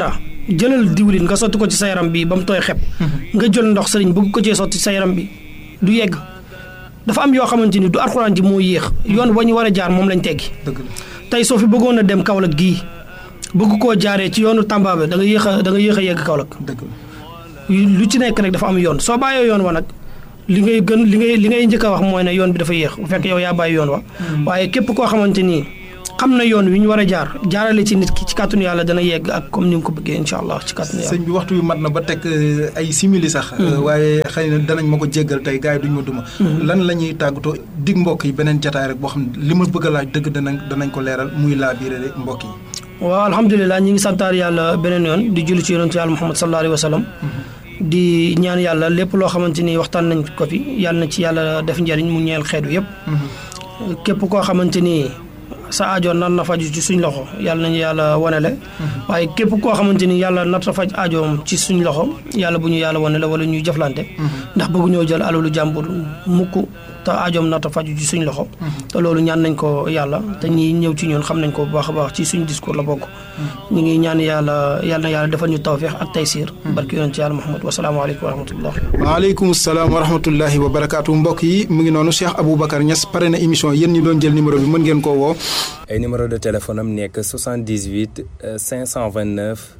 jëlal diwlin nga sotti ko ci sa yaram bi ba mu tooy xep nga jël ndox sëriñ bëgg ko cee sotti sa yaram bi du yegg dafa am yoo xamante ni du alxuraan ji moo yéex yoon wa ñu war a jaar moom lañ teggi dëgg la tey soo fi bëggoon a dem Kaolack gii bëgg koo jaaree ci yoonu Tamba bi da nga yéex a da nga yéex a yegg Kaolack dëgg la lu ci nekk rek dafa am yoon soo bàyyee yoon wa nag li ngay gën li ngay li ngay njëkk a wax mooy ne yoon bi dafa yéex bu fekk yow yaa bàyyi yoon wa waaye képp koo xamante ni xam na yoon wi ñu war a jaar jaarale ci nit ki ci kàttanu yàlla dana yegg ak comme ni nga ko bëggee incha allah ci kàttanu yàlla. sëñ bi waxtu bi mat na ba teg euh, ay simili sax. waaye xëy na danañ ma ko jéggal tey gars yi duñ ma duma. lan la ñuy tàggatoo dig mbokk yi beneen jataay rek boo xam ne li ma bëgg a laaj dëgg danañ danañ ko leeral muy laa biire rek mbokk yi. waaw alhamdulilah ñi ngi santaar yàlla beneen yoon di julli ci yonentu yàlla Muhammad sallallahu alayhi wa sallam di ñaan yàlla lépp loo xamante ni waxtaan nañ ko fi yàlla na ci yàlla def njëriñ mu ñeel xeetu yëpp. képp koo xamante ni sa aajo nar na faju ci suñ loxo yàlla nañu yàlla wanele waaye képp koo xamante ni yàlla nar na faj aajoom ci suñ loxo yàlla bu ñu yàlla wanele wala ñuy jëflante ndax bëggu ñoo jël alalu jàmbur mukk te aajoom nar na faju ci suñ loxo te loolu ñaan nañ ko yàlla te ñi ñëw ci ñun xam nañ ko bu baax a baax ci suñ discours la bokk ñu ngi ñaan yàlla yàlla na yàlla defal ñu tawfiix ak taysiir barki yonent yàlla Muhammad wasalaamaaleykum wa rahmatullah waaleykum salaam wa rahmatullahi wa barakaatu mbokk yi mu ngi noonu Cheikh Aboubacar Niass pare na émission yéen ñi doon jël numéro bi mën ngeen koo woo ay numéro de téléphone am nekk 78 euh, 529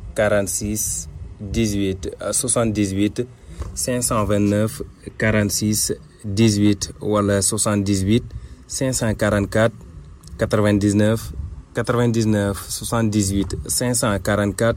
46 18 euh, 78 529 46 18 wala 78 544 99 99 78 544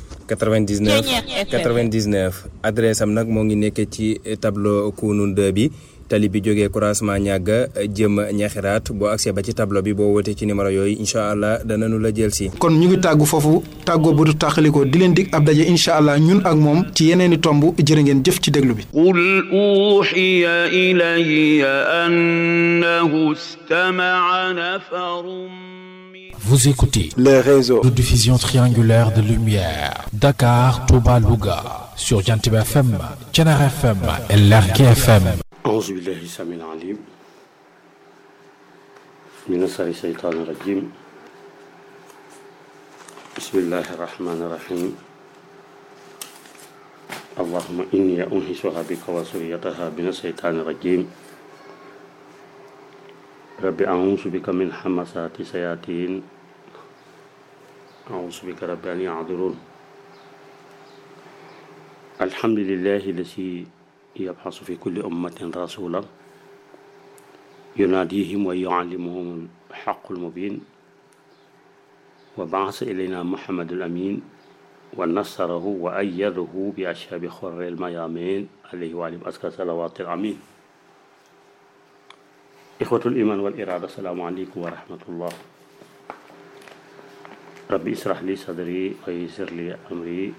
99 99 adresse am nag moo ngi nekk ci tableau Kounoune 2 bi tali bi jógee croisement ñàgga jëm ñaxiraat boo accès ba ci tableau bi boo wootee ci numéro yooyu incha allah danañu la jël si. kon ñu ngi tàggu foofu tàggoo bu du tàqalikoo di leen dig ab daje incha allah ñun ak moom ci yeneeni tomb jërë ngeen jëf ci déglu bi قل أوحي إلي أنه استمع نفر من Vous écoutez les réseaux. de diffusion triangulaire de lumière. Dakar, Touba, Louga. Sur Jantib FM, Tchenar FM et Lergui FM. أعوذ بالله السميع العليم من شر الشيطان الرجيم بسم الله الرحمن الرحيم اللهم إني أنهشها بك وسريتها من الشيطان الرجيم رب أعوذ بك من حمسات الشياطين أعوذ بك رب أن يعذرون الحمد لله الذي يبحث في كل أمة رسولا يناديهم ويعلمهم الحق المبين وبعث إلينا محمد الأمين ونصره وأيده بأشهاب خر الميامين عليه وعلى أزكى صلوات الأمين إخوة الإيمان والإرادة السلام عليكم ورحمة الله ربي اشرح لي صدري ويسر لي أمري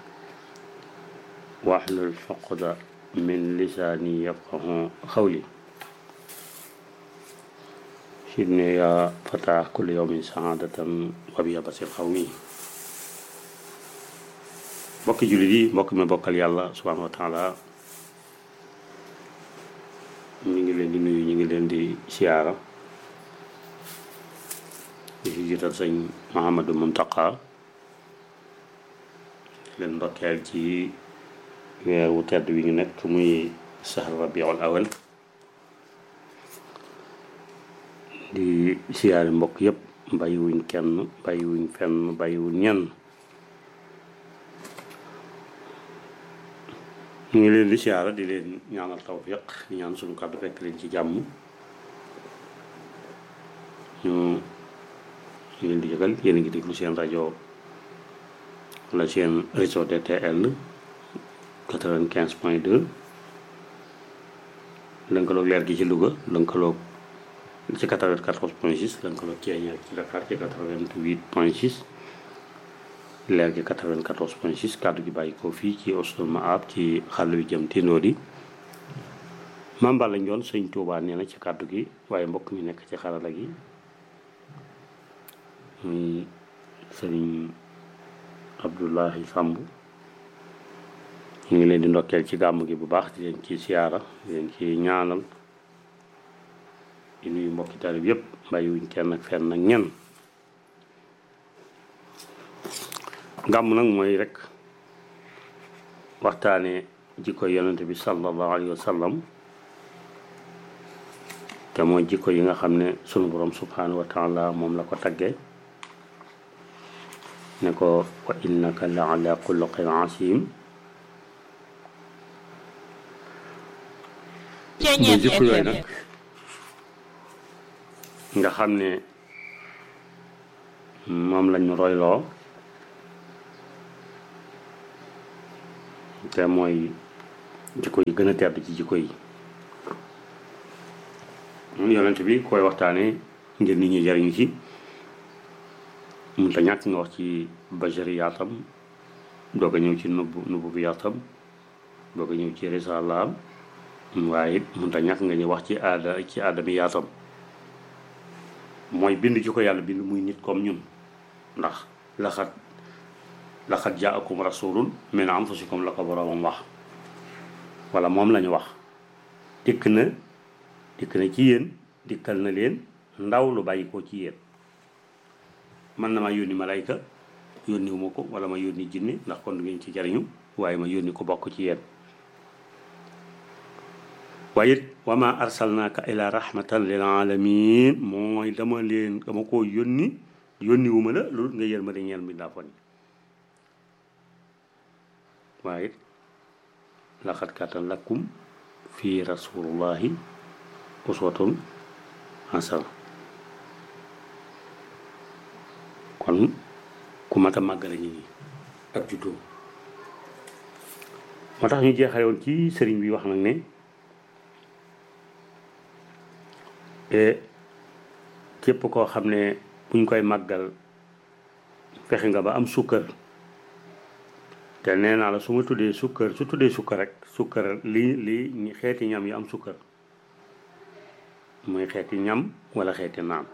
واحلل عقدة من لساني يفقه قولي سيدنا يا فتاة كل يوم سعادة وبيا بصير قومي mbokki jullit yi mbokk mi bokkal yàlla subhanahu wa taala ñu ngi leen di nuyu ñu ngi leen di siyaara di si jiital sëñ Mahamadou Muntaqa leen ndokkeel ci weer wu tedd wi ñu nekk muy sahr rabiul awal di siyaare mbokk yépp bàyyiwuñ kenn bàyyiwuñ fenn bàyyiwuñ ñenn ñu ngi leen di siyaara di leen ñaanal tawfiq di ñaan suñu kàddu fekk leen ci jàmm ñu ñu leen di yëgal yéen a ngi déglu seen rajo wala seen réseau DTL 95 point 2 lënkaloog leer gi ci Louga lënkaloog ci 94 point 6 lënkaloog Thiéniere ci Dakar ci 88 point 6 leer gi 94 point 6 kàddu gi bàyyi ko fii ci Oustoul Maab ci xàll wi jëm Tindodi mambal lañ doon sëñ Touba nee na ci kàddu gi waaye mbokk mi nekk ci xarala gi muy sëriñ Abdoulahi Samb ñu ngi leen di ndokkeel ci gàmm gi bu baax di leen ci siyaara di leen ci ñaanal di nuyu mbokki talib yépp bàyyiwuñ kenn ak fenn ak ñenn gàmm nag mooy rek waxtaane jikko yonent bi sallallahu alayhi wa sallam te mooy jikko yi nga xam ne sunu borom subhanahu wa taala moom la ko taggee ne ko wa innaka la ala xuluqin asim muy jikko yooyu nag nga xam ne moom lañu royloo te mooy jikko yi gën a tedd ci jikko yi yonent bi koy waxtaane ngir nit ñi jariñu ci mun ta ñàkk nga wax ci bajari yaatam doog a ñëw ci nubbu nubbu bi yaatam doog a ñëw ci risalaam waaye mun ta ñàkk nga ñu wax ci aada ci aadami yaatam mooy bind ci ko yàlla bind muy nit comme ñun ndax laxat laxat jaakum rasulun min anfusikum la ko boroomam wax wala moom lañu wax dikk na dikk na ci yéen dikkal na leen ndaw lu bàyyi ko ci yéen man na ma yónni malayka yónniwu ma ko wala ma yónni jinne ndax kon du ngeen ci jariñu waaye ma yónni ko bokk ci yéen waaye it wa ma arsalnaaka ila rahmatan lil alamin mooy dama leen dama koo yónni yónniwu ma la loolu nga yër ma de ñeel mbindaa fon waaye it laqad kaana lakum fi rasulullahi uswatun hasana kon ku mat a màggale ñi ak juddoo moo tax ñu jeexale woon ci sëriñ bi wax nag ne képp koo xam ne buñ koy màggal fexe nga ba am sukkër te nee naa la su ma tuddee sukkër su tuddee sukkër rek sukkër li li xeeti ñam yi am sukkër muy xeeti ñam wala xeeti naan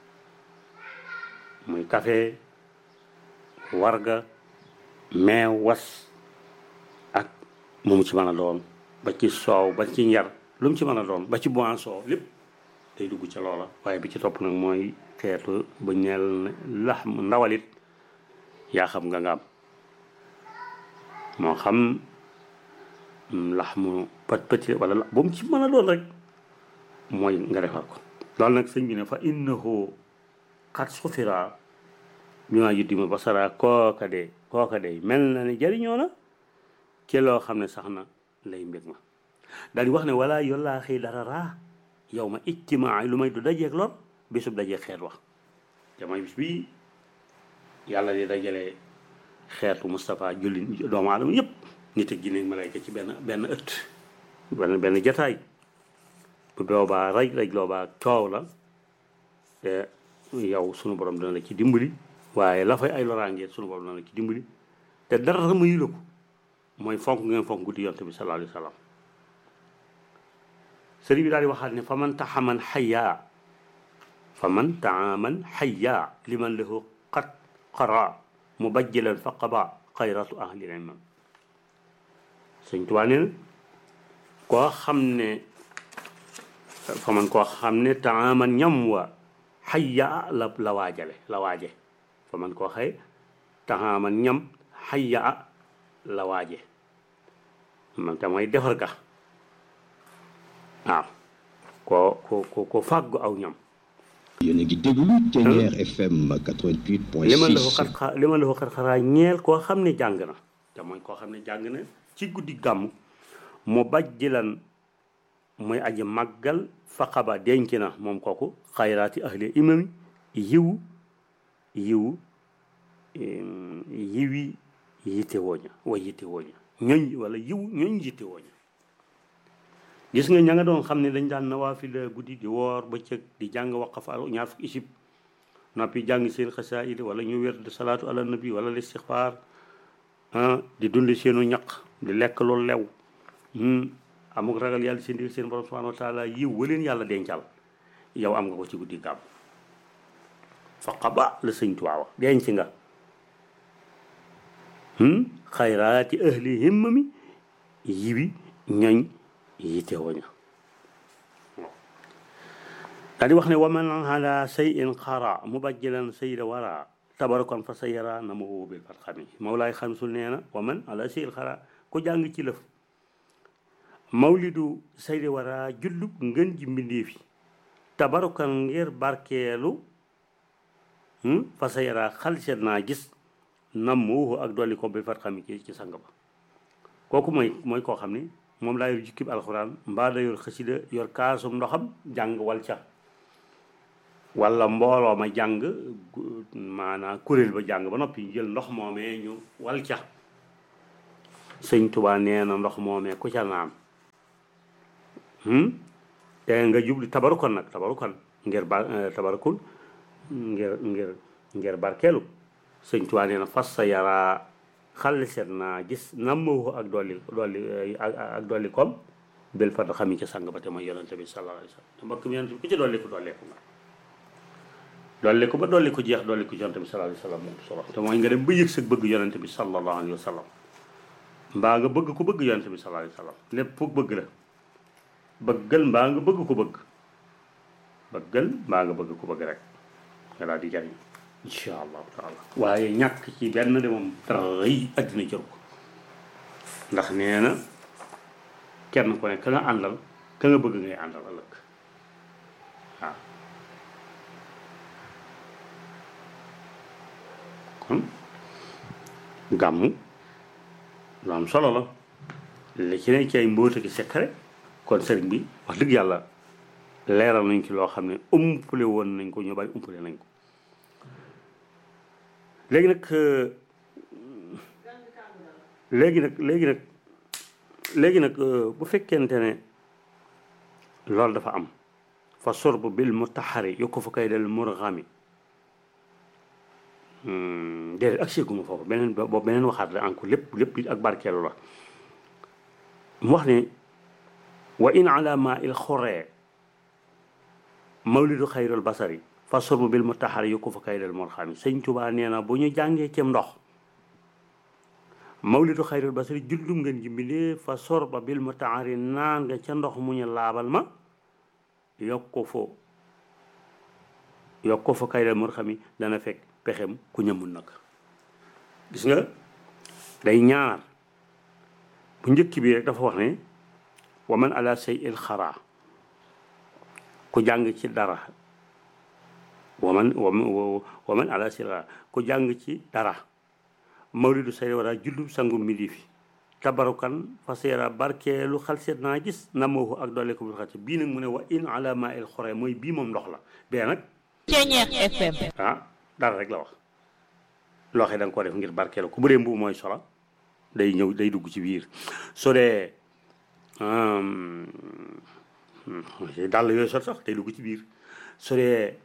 muy café warga meew was ak mu mu ci mën a doon ba ci soow ba ci njar lu mu ci mën a doon ba ci boisson lépp day dugg ca loola waaye bi ci topp nag mooy xeetu bu ñeel lax ndawalit yaa xam nga nga am moo xam lax mu pët pëti wala la bu mu ci mën a doon rek mooy nga defar ko loolu nag sëñ bi ne fa innahu xat sufira bi maa yuddi ma basara kooka de kooka de mel na ne jariñoo na ci loo xam ne sax na lay mbég ma daal di wax ne wala yollaa xëy dara raa yow ma ijtimaa lu may du dajeeg lor bésub dajeeg xeet wax te mooy bis bi yàlla di dajale xeetu Moustapha julli doomu aadama yëpp nit ak jinne malayka ci benn benn ëtt benn benn jataay bu boobaa raj raj loobaa coow la te yow sunu borom dana la ci dimbali waaye la fay ay loraangeet sunu borom dana la ci dimbali te dara mayu la ko mooy fonk ngeen fonk guddi yonte bi sallallahu alayhi wa sallam sëriñ bi daal di waxaat ne fa man taxaman xayaa fa man taaman xayaa liman lahu qad qara mubajjilan fa qaba xayratu ahli ilmam sëñ Tuubaa nee na koo xam ne fa man koo xam ne taaman ñam wa xayaa la la waajale la waaje fa man koo xëy taaman ñam xayaa la waaje man te mooy defar ga waaw ko ko ko ko fàggu aw ñam yéen a ngi déglu Thiéniere FM 88.6 li ma la ko xat li ma la ko xat xaraa ñeel koo xam ne jàng na te mooy koo xam ne jàng na ci guddi gàmm mu bajjilan muy aji màggal faqaba denc na moom kooku xayraati ahli imami yiw yiw yiwi yitte wooña wa yitte wooña ñoñ wala yiw ñoñ yitte wooña gis nga ña nga doon xam ne dañ daan nawaafila guddi di woor bëccëg di jàng waqaf al ñaar fukki isib noppi jàng seen xasaayid wala ñu wér de salaatu ala nabi wala listixfaar di dundi seenu ñaq di lekk lu lew amuk ragal yàlla seen digg seen borom subhanahu wa taala yiw waleen yàlla dencal yow am nga ko ci guddi gàmm faqaba la sëñ Tuubaa wax denc nga xayraati ahli himmami yiwi ñoñ yitte woña daal di wax ne waman ala sayin xara mubajjilan sayda wara tabarakon fa sa yara na ma wóobil fat xami mawlaay xamsul nee na wa man ala seyil xara ku jàng ci lëf mawlidu saydi wara jullub ngën ji mbindeef yi tabarukan ngir barkeelu fa sa yara xalset naa gis nam muuhu ak dolli ko bi fat xam ci ci sang ba kooku mooy mooy koo xam ni moom laa yor jukkib alxuraan mbaa da yor xasida yor kaasum ndoxam jàng wal ca wala mbooloo ma jàng maanaam kuréel ba jàng ba noppi jël ndox moomee ñu wal ca sëñ Tuubaa nee na ndox moomee ku ca naan te nga jubli tabarukon nag tabarukon ngir ba tabarukul ngir ngir ngir barkeelu sëñ Tuubaa nee na fas sa yaraa xale seet naa gis nammawu ak dolli dolli ak dolli kom bel fat xam yi ca sang ba te mooy yonente bi sallallahu alayhi wa sallam te mbokk mi yonente bi ku ci dolli ko dolleeku nga dolli ko ba dolli ko jeex dolli ko yonente bi sallallahu alayhi wa sallam moom solo te mooy nga dem ba yëg sa bëgg yonente bi sallallahu alayhi wa sallam mbaa nga bëgg ko bëgg yonente bi sallallahu alayhi wa sallam lépp foog bëgg la bëggal mbaa nga bëgg ko bëgg bëggal mbaa nga bëgg ko bëgg rek nga daal di jariñ incha allahu taala waaye ñàkk ci benn de moom dara yi àddina jëru ko ndax nee na kenn ku ne ka nga àndal ka nga bëgg ngay àndal ëllëg waaw kon gàmmu lu am solo la li ci ne ci ay mbóota ki secret kon sëriñ bi wax dëgg yàlla leeral nañ ci loo xam ne umpule woon nañ ko ñu bari umpule nañ ko léegi nag léegi nag léegi nag léegi nag bu fekkente ne loolu dafa am fa sorb bil mutaxari yokku fa kay del murgami déedéet ak séeguma foofu beneen boobu beneen waxaat la encore lépp lépp ak barkeelu la mu wax ne wa in ala ma il xoree mawlidu xayrul basari fa sorbu bil mutaxari yokku fa kay del murgami sëñ Tuubaa nee na bu ñu jàngee cem ndox mawlidu xayrul basari jullum ngeen jimbindee fa sorba bil mutaxari naan nga ca ndox mu ñu laabal ma yokku fo yokku fa kay del murgami dana fekk pexem ku ñëmul nag gis nga day ñaar bu njëkk bi rek dafa wax ne wa man ala say il xaraa ku jàng ci dara wa man wa man ala say il xaraa ku jàng ci dara mawlidu say wara jullu sangu midi fi tabarukan fa seera barkeelu xal seet naa gis namoohu ak doole ko bu xati bii nag mu ne wa in ala ma il xore mooy bii moom ndox la bee nag Ceñeex FM ah dara rek la wax loo xam da nga ko def ngir barkeelu ku bu dee mbubu mooy sola day ñëw day dugg ci biir soo dee dàll yooyu sot sax day dugg ci biir soo dee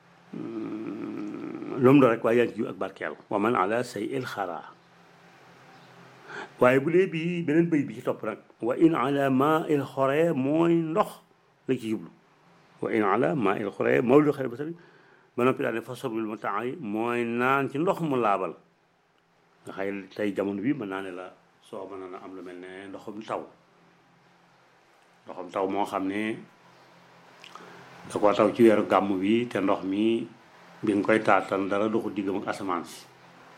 lu mu doon rek waaye yaa ngi ci ak barkeelu wa man ala say il xaraa waaye bu dee bii beneen bëy bi ci topp nag wa in ala ma il xoree mooy ndox la ci jublu wa in ala ma il xoree mawlu xare ba sari ba noppi daal ne fa sorbil mu temps yi mooy naan ci ndox mu laabal nga xëy tey jamono bi mën naa ne la soo mën na am lu mel ne ndoxum taw ndoxum taw moo xam ne da ko taw ci weeru gàmm bi te ndox mi bi nga koy taatan dara doxu diggam ak asamaan si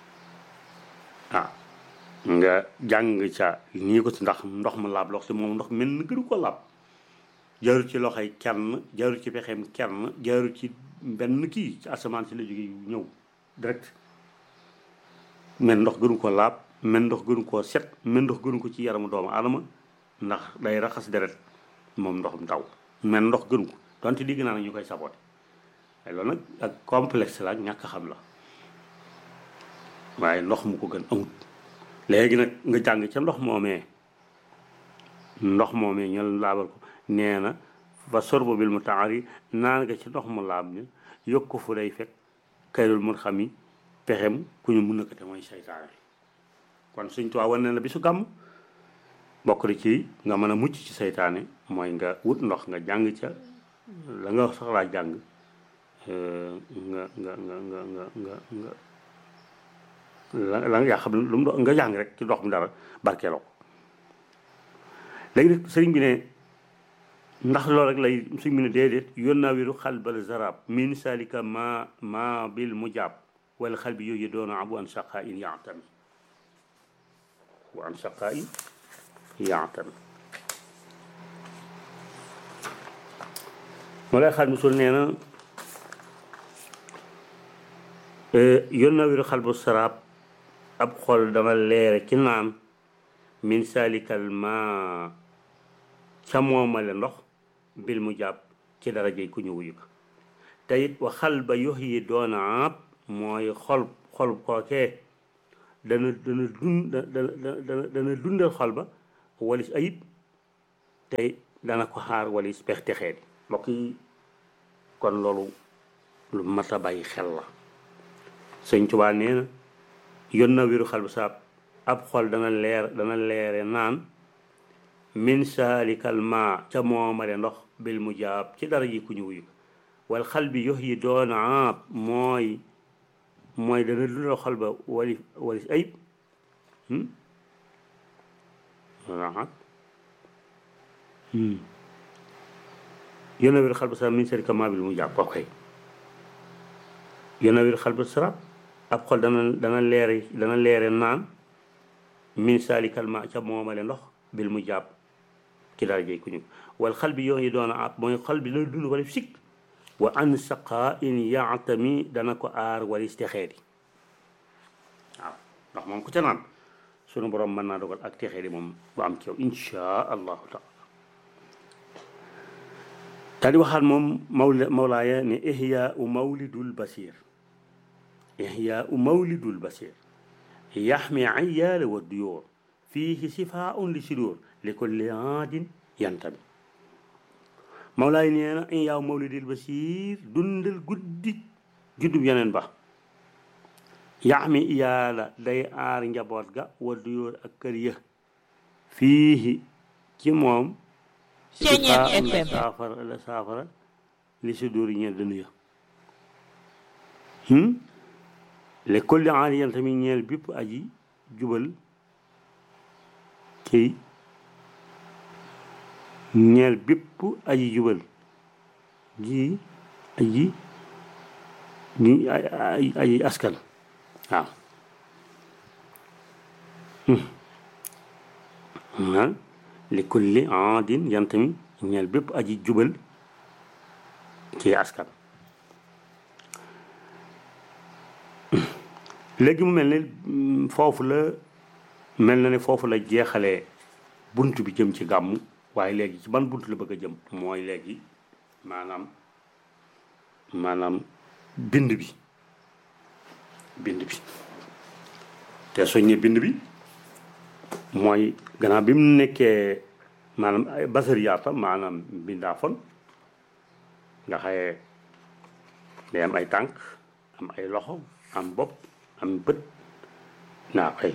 ah nga jàng ca nii ko ci ndax ndox mu laab lox si moom ndox mel na gënu ko laab jaarul ci loxoy kenn jaarul ci pexeem kenn jaarul ci benn kii ci asamaan si la jóge ñëw direct men ndox gënu ko laab men ndox gënu koo set men ndox gënu ko ci yaramu doomu aadama ndax day raxas deret moom ndoxum taw men ndox gënu ko donte digg naa nag ñu koy saboté waaye loolu nag ak complexe la ak ñàkk xam la waaye ndox mu ko gën amut léegi nag nga jàng ca ndox moomee ndox moomee ñu laabal ko nee na fa sorbo bil mu taari naan nga ci ndox mu laab ni yokk ko fu day fekk kayrul mun xam yi pexem ku ñu mun na ko te mooy seytaane kon suñ tuwaa wane la bi su gàmm bokk na ci nga mën a mucc ci seytaane mooy nga wut ndox nga jàng ca la nga soxlaa jàng nga nga nga nga nga nga nga la la yaa xam lu mu nga jàng rek ci ndox mi dara barkeeloo ko léegi nag sëriñ bi ne ndax loolu rek lay suñ mu ne déedéet yoon naa wéru xal bal zarab min salika ma ma bil mu jàpp wala xal bi yooyu doon abu an saqa in yaatami wa an saqa in yaatami moo lay xal musul nee na yon na wiru xal bu saraab ab xol dama leere ci naan min salikal ma ca moomale ndox bil mu jàpp ci darajey ku ñu wuyu ko te it wa xal ba yox yi doona ab mooy xol xol kookee dana dana dund dana dana dundal xol ba walis ayib tey dana ko xaar walis pex texee di mbokk yi kon loolu lu mat a bàyyi xel la sëñ Tuubaa nee na yon na wiru xal bu saab ab xol dana leer dana leere naan min saalikal ma ca moomale ndox bil mu jaab ci dara ji ku ñu wuyu wal xal bi yox yi doon aab mooy mooy dana dundal xol ba wali walis ayib raxat yona wir xal ba sarab min saalikal ma bil mu jaab ok yona wir xal ba sarab ab xol dana dana leere dana leere naan min saalikal ma ca moomale ndox bil mu jàpp ci dara jey ku ñu wal xal bi yoo yi doon ab mooy xol bi dana dund wala sikk wa an saqa in yaatami dana ko aar walis texee di waaw ndax moom ku ca naan sunu borom mën naa dogal ak texee di moom bu am ci yow insha allahu taala daal di waxaat moom mawla mawlaaya ne ihya u mawlidul basir ihya u mawlidul basir yaxmi ayaala wa duyóor fiihi sifaun li sidóor li kulli aadin yantami mawlaay nee na in yaaw mawlidil basiir dundal guddi juddub yeneen ba yaxmi iyaala day aar njaboot ga wa duyóor ak kër ya fiihi ci moom sifaun la saafara la saafara li sidóor yi ñeel dënu ya le kolli aari yan tamit ñeel bépp aji jubal ci ñeel bépp aji jubal ji aji ñi aji askan waaw ah li kulli aadin yan tamit ñeel bépp aji jubal ci askan léegi mu mel ne foofu la mel na ne foofu la jeexalee bunt bi jëm ci gàmmu waaye léegi ci ban bunt la bëgg a jëm mooy léegi maanaam maanaam bind bi bind bi te soññe bind bi mooy gannaaw bi mu nekkee maanaam ay basariyaata maanaam bindaa fon nga xaye day am ay tànk am ay loxo am bopp am bët naa koy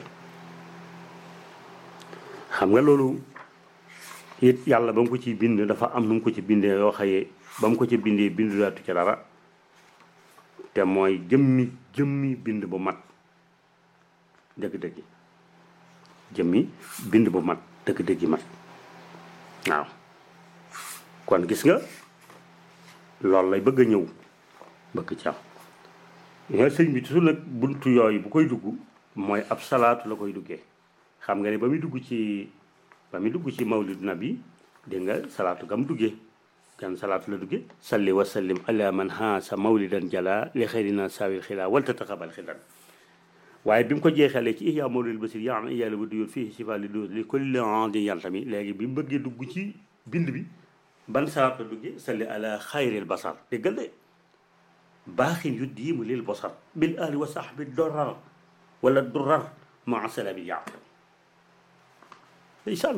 xam nga loolu it yàlla ba mu ko ci bind dafa am nu mu ko ci bindee yoo xaye ba mu ko ci bindee bindu daatu ci dara te mooy jëmmi jëmmi bind bu mat dëgg-dëgg jëmmi bind bu mat dëgg-dëgg mat waaw kon gis nga loolu lay bëgg a ñëw bëgg ci am nga sëñ bi toujours nag buntu yooyu bu koy dugg mooy ab salaatu la koy duggee xam nga ne ba muy dugg ci ba muy dugg ci mawlid nabi dégg nga salaatu gam duggee gan salaatu la duggee salli wa sallim ala man haasa mawlidan jala li xeyrina saawil xilaa wal tataqabal xilan waaye bi mu ko jeexalee ci ihya mawlid basir yaa am iyàlla ba duyóor fii sifa li duyóor li kulli andi yan tamit léegi bi mu bëggee dugg ci bind bi ban salaatu la duggee salli ala xayril basar déggal de baaxin yu diimu lil basar bil ahli wa sahbi dorar wala durar maa salabi yàq ndeysaan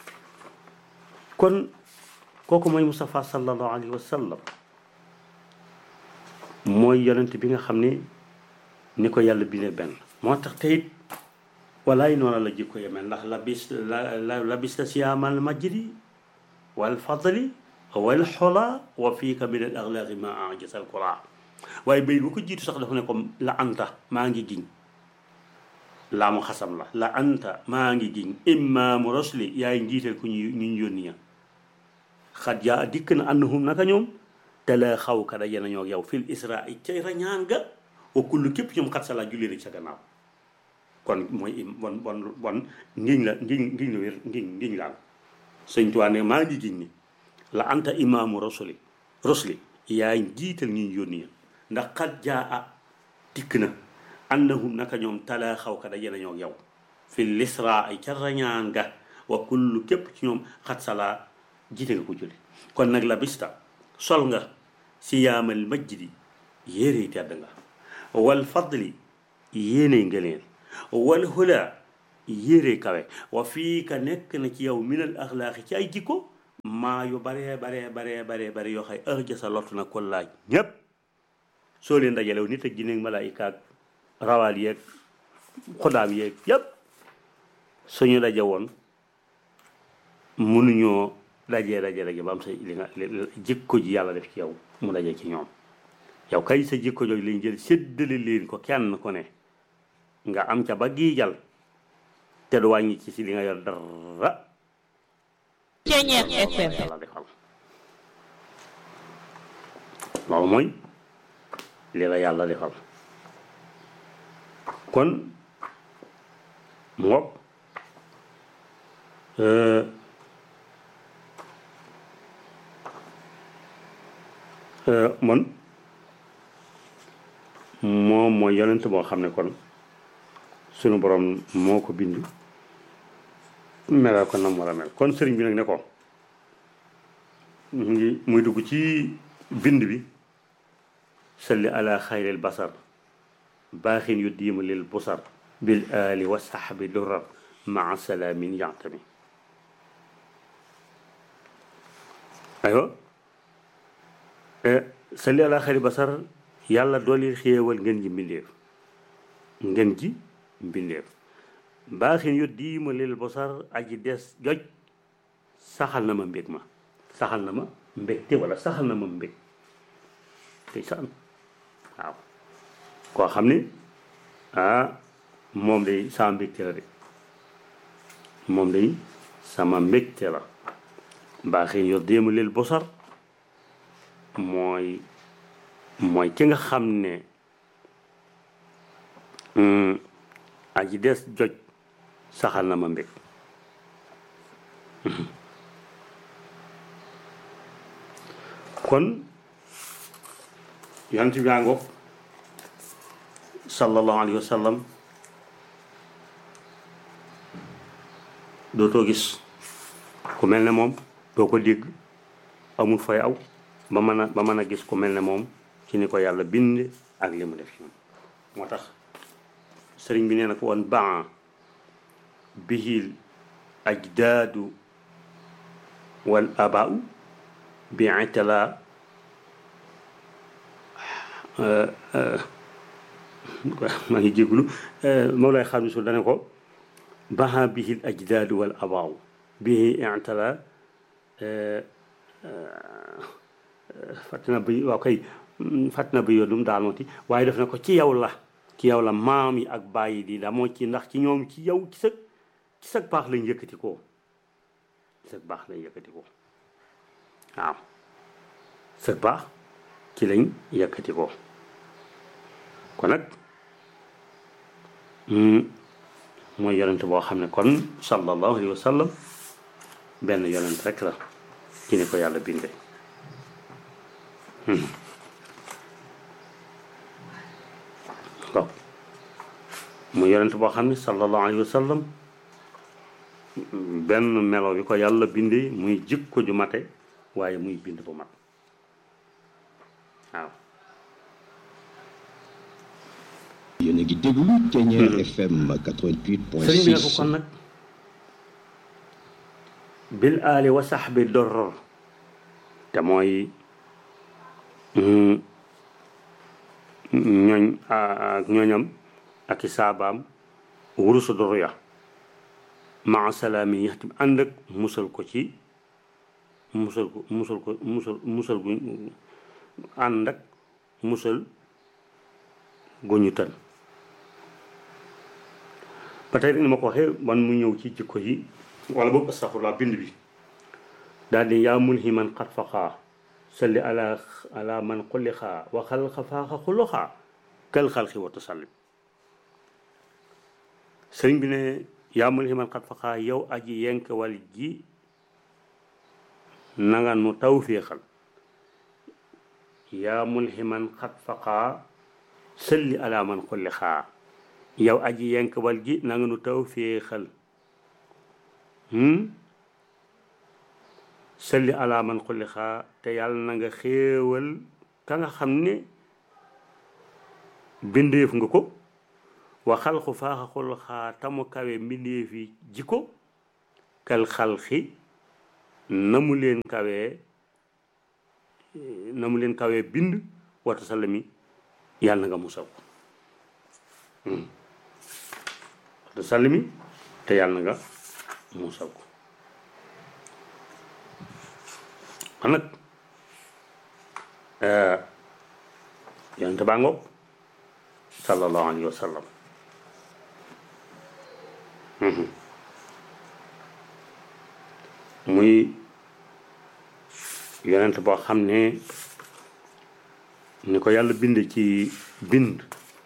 kon kooku mooy Moustapha sallallahu alayhi wa sallam mooy yonent bi nga xam ne ni ko yàlla bindee benn moo tax teyit walaay noonu la jikko yemee ndax la bis la la bista siyaamal majdi wal fadli wal xola wa fiika min al axlaaqi ma ajasa al qura waaye bay bu ko jiitu sax dafa ne ko la anta maa ngi giñ laa mu xasam la la anta maa ngi giñ imaamu rosli yaay njiital ku ñu ñu yónni ya xat jaa dikk na annahum naka ñoom te la xaw ka daje nañoo yow fil israa cay rañaan ga wa kullu képp ñoom xat sala julli rek sa gannaaw kon mooy im bon bon bon ngiñ la ngiñ ngiñ la wér ngiñ ngiñ laal sëñ Tuubaa ne maa ngi giñ ni la anta imaamu rasuli rasuli yaay jiital ñi ñu yónni ndax xat jaa a dikk na annahum naka ñoom talaa xaw ka daje nañoo ak yow fi lisra ay ca rañaan ga wa kullu képp ci ñoom xat sala jiite nga ko julli kon nag la bista sol nga siyaamal majdi yéere tedd nga wal fadli yéene ngëneel wal hula yéere kawe wa fii ka nekk na ci yow minal axlaaqi ci ay jikko maa yu baree baree baree baree bare yoo xay ërja sa lottu na ko laaj ñépp soo leen dajalew nit ak jinne ak malaayika ak rawaal yeeg xudaam yeeg yépp suñu daje woon mënuñoo dajee daje daje ba am sa li nga jikko ji yàlla def ci yow mu daje ci ñoom yow kay sa jikko jooju lañ jël séddale leen ko kenn ku ne nga am ca ba giijal te du wàññi ci si li nga yor dara Ceñeex FM yàlla defal loolu mooy li la yàlla defal kon mu ngoog man moom mooy yonent boo xam ne kon sunu borom moo ko bind melal ko nam war a mel kon sëriñ bi nag ne ko mu ngi muy dugg ci bind bi salli ala xayril basar baaxin yu diima lil busar bil ali wa saxbi durar maa salaamin yantami aywa salli ala xayri basar yàlla dooli xéewal ngeen ji mbindeef ngeen ji mbindeef baaxin yu diima lil busar aji des joj saxal na ma mbég ma saxal na ma mbégte wala saxal na ma mbég tey sa am waaw koo xam ne ah moom day sama mbégte la de moom day sama mbégte la baaxin yu diima lil busar mooy mooy ki nga xam ne aji des joj saxal na ma mbég kon yonent bi ngoog sallallahu alayhi wa sallam dootoo gis ku mel ne moom doo ko dégg amul fay aw ba mën a ba mën a gis ku mel ne moom ci ni ko yàlla bind ak li mu def ci moom moo tax sëriñ bi nee na ko woon baa bihil ajdaadu wal abaau bi itala maa ngi jéglu Mawlaay xam su dane ko baa bihil ajdaadu wal abaau bihi itala fàttana bi waaw kay fàttana bi yoon lu mu daanooti waaye def na ko ci yow la ci yow la maam yi ak bàyyi di damoo ci ndax ci ñoom ci yow ci sëg ci sëg baax lañ yëkkati ko ci sëg baax lañ yëkkati ko waaw sëg baax ci lañ yëkkati ko kon nag mooy yonent boo xam ne kon sallallahu alayhi wa sallam benn yonent rek la ci ni ko yàlla binde waaw mu yonent boo xam ne sallallahu alayhi wa sallam benn melo bi ko yàlla bindee muy jikko ju mate waaye muy bind bu mat waaw yéen a ngi déglu Thiéniere FM 88.6 sëriñ bi ne ko kon nag bil aali wa saxbi doror te mooy ñooñ ak ñooñam ak i saabaam wurusu doro ya maa salaami yaxtim ànd ak musal ko ci musal ko musal ko musal musal gu ànd ak musal gu ñu tën ba tey rek ni ma ko waxee man mu ñëw ci jikko yi wala boobu astafurlaa bind bi daal di yaa mulhiman xat faxaa salli ala ala man xullixa wa xalqa faaxa xuluxa kal xalqi wa tusallim sëriñ bi ne yaa mulhiman xat faxaa yow aji yenk wal ji nanga nu taw féexal yaa mulhiman xat faxaa sëlli ala man xulli xaa yow aji yenk wal ji nanga nu taw féexal sëlli ala man xulli xaa te yàlla na nga xéewal ka nga xam ne bindeef nga ko wa xalqu faaxa xul xaa tamu kawe mbindeef yi jikko kal xalqi na mu leen kawee na mu leen kawee bind wata salami yàlla na nga musaw wata salami te yàlla na nga musaw kon nag yonente baa ngoog sallallahu alayhi wa sallam muy yonent boo xam ne ni ko yàlla bind ci bind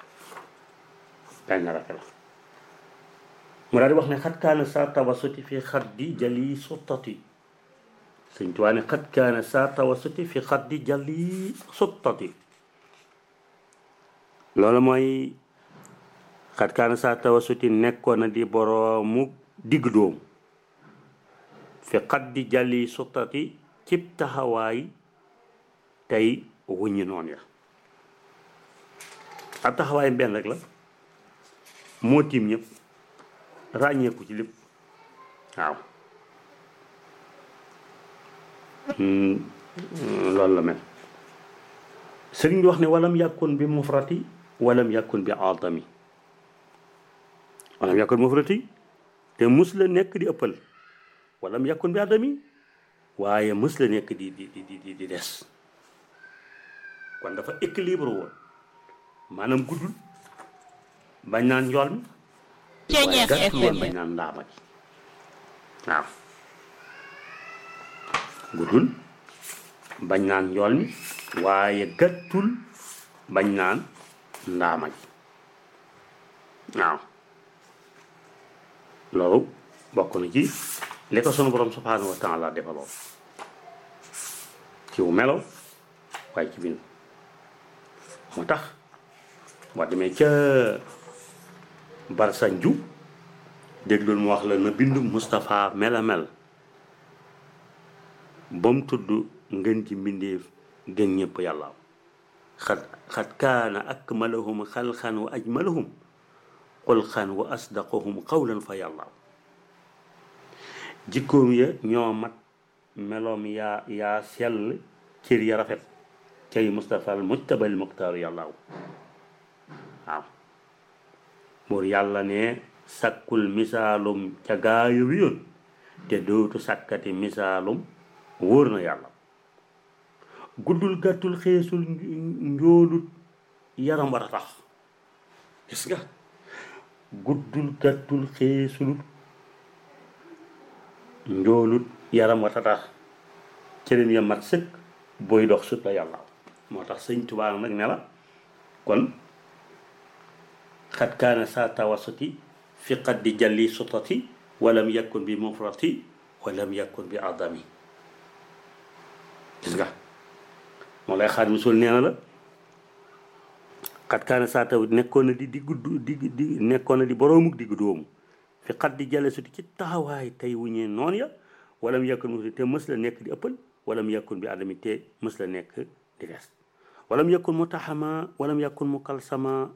benn rek la mu daal di wax ne xat kaana saa tawasuti fi xat di jali suttati sëñ Tuubaa ne xat kaana saa tawasuti fi xat di jali suttati loolu mooy xat kaana saa tawasuti nekkoon na di boroomu digg dóom fi xat di jali suttati cib taxawaay tey wuññi noon ya ab taxawaay benn rek la moo tiim ñëpp ràññeeku ci lépp waaw loolu la mel sëriñ bi wax ne walam yàkkoon bi mufrati walam yàkkoon bi aadami walam yàkkoon mufrati te mus la nekk di ëppal walam yàkkoon bi aadami waaye mus la nekk di di di di di des kon dafa équilibre woon maanaam guddul bañ naan njool mi waaye gàttul woon bañ naan ndaama ji waaw guddul bañ naan njool mi waaye gàttul bañ naan ndaama ji waaw loolu bokk na ci li ko sunu borom subhanahu wa taala defaloo ci wu melo waaye ci bind moo tax boo demee ca barsanju déglul mu wax la na bindu Moustapha mela mel ba mu tudd ngën ci mbindeef gën ñëpp yàlla xat xat kaana akmalahum xalxan wa ajmalahum xulxan wa asdaqahum qawlan fa yàlla jikkoom ya ñoo mat meloom yaa yaa sell cër ya rafet cay Moustapha al mujtabal muxtaaru yàllaaw waaw buur yàlla ne sàkkul misaalum ca gaaya wi yoon te dootu sàkkati misaalum wóor na yàlla guddul gàttul xeesul njoolut yaram war a tax gis nga guddul gàttul xeesulut njoolut yaram war a tax cërim ya mat sëkk booy dox sut la yàlla moo tax sëñ Tuubaa nag ne la kon xat kaana saa tawasuti fi qaddi jalli sutati walam yakun bi mufrati walam yakun bi adami gis nga moo lay xaar misul nee na la xat kaana saa taw nekkoon na di diggu digg di nekkoon na di boroomuk diggu doomu fi qaddi jalli suti ci taxawaay tey wuñee noon ya walam yakun mufrati te mës la nekk di ëppal walam yakun bi adami te mës la nekk di des walam yakun mutaxama walam yakun mukalsama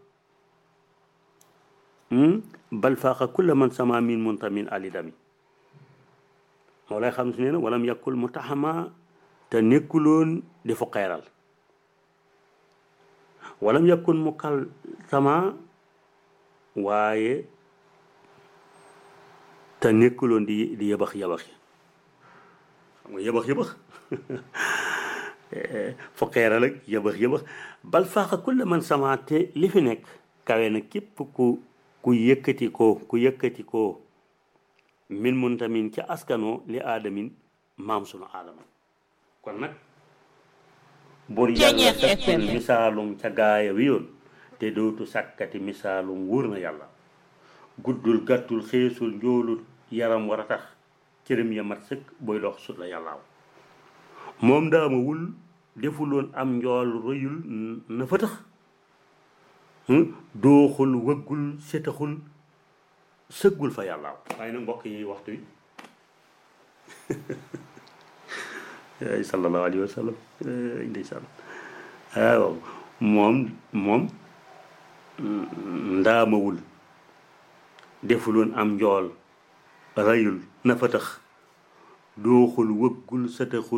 bal faaqa kulla man sama min muntamin alidami moo lay xam si nee na walam yakul mutaxama te nekkuloon di fu xeeral walam yakun mukalsama waaye te nekkuloon di di yëbax yëbax yi xam nga yëbax yëbax fu xeeral ak yëbax yëbax bal faaqa kulla man sama te li fi nekk kawe na képp ku ku yëkkati ko ku yëkkati ko min muntamin ca askanoo li aadamin maam sunu aadama kon nag bur yàlla fekkul misaalum ca gaaya wi yoon te dootu sàkkati misaalum wóor na yàlla guddul gàttul xeesul njoolul yaram war a tax cërëm ya mat sëkk booy dox sut la yàllaaw moom daamawul defuloon am njool rëyul na fa tax dooxul wëggul setaxul sëggul fa yàllaaw waaye nag mbokk yi waxtu wi ay sallallahu alayhi wa sallam ndeysaan waaw moom moom ndaamawul defuloon am njool rayul na fa tax dooxul wëggul sataxul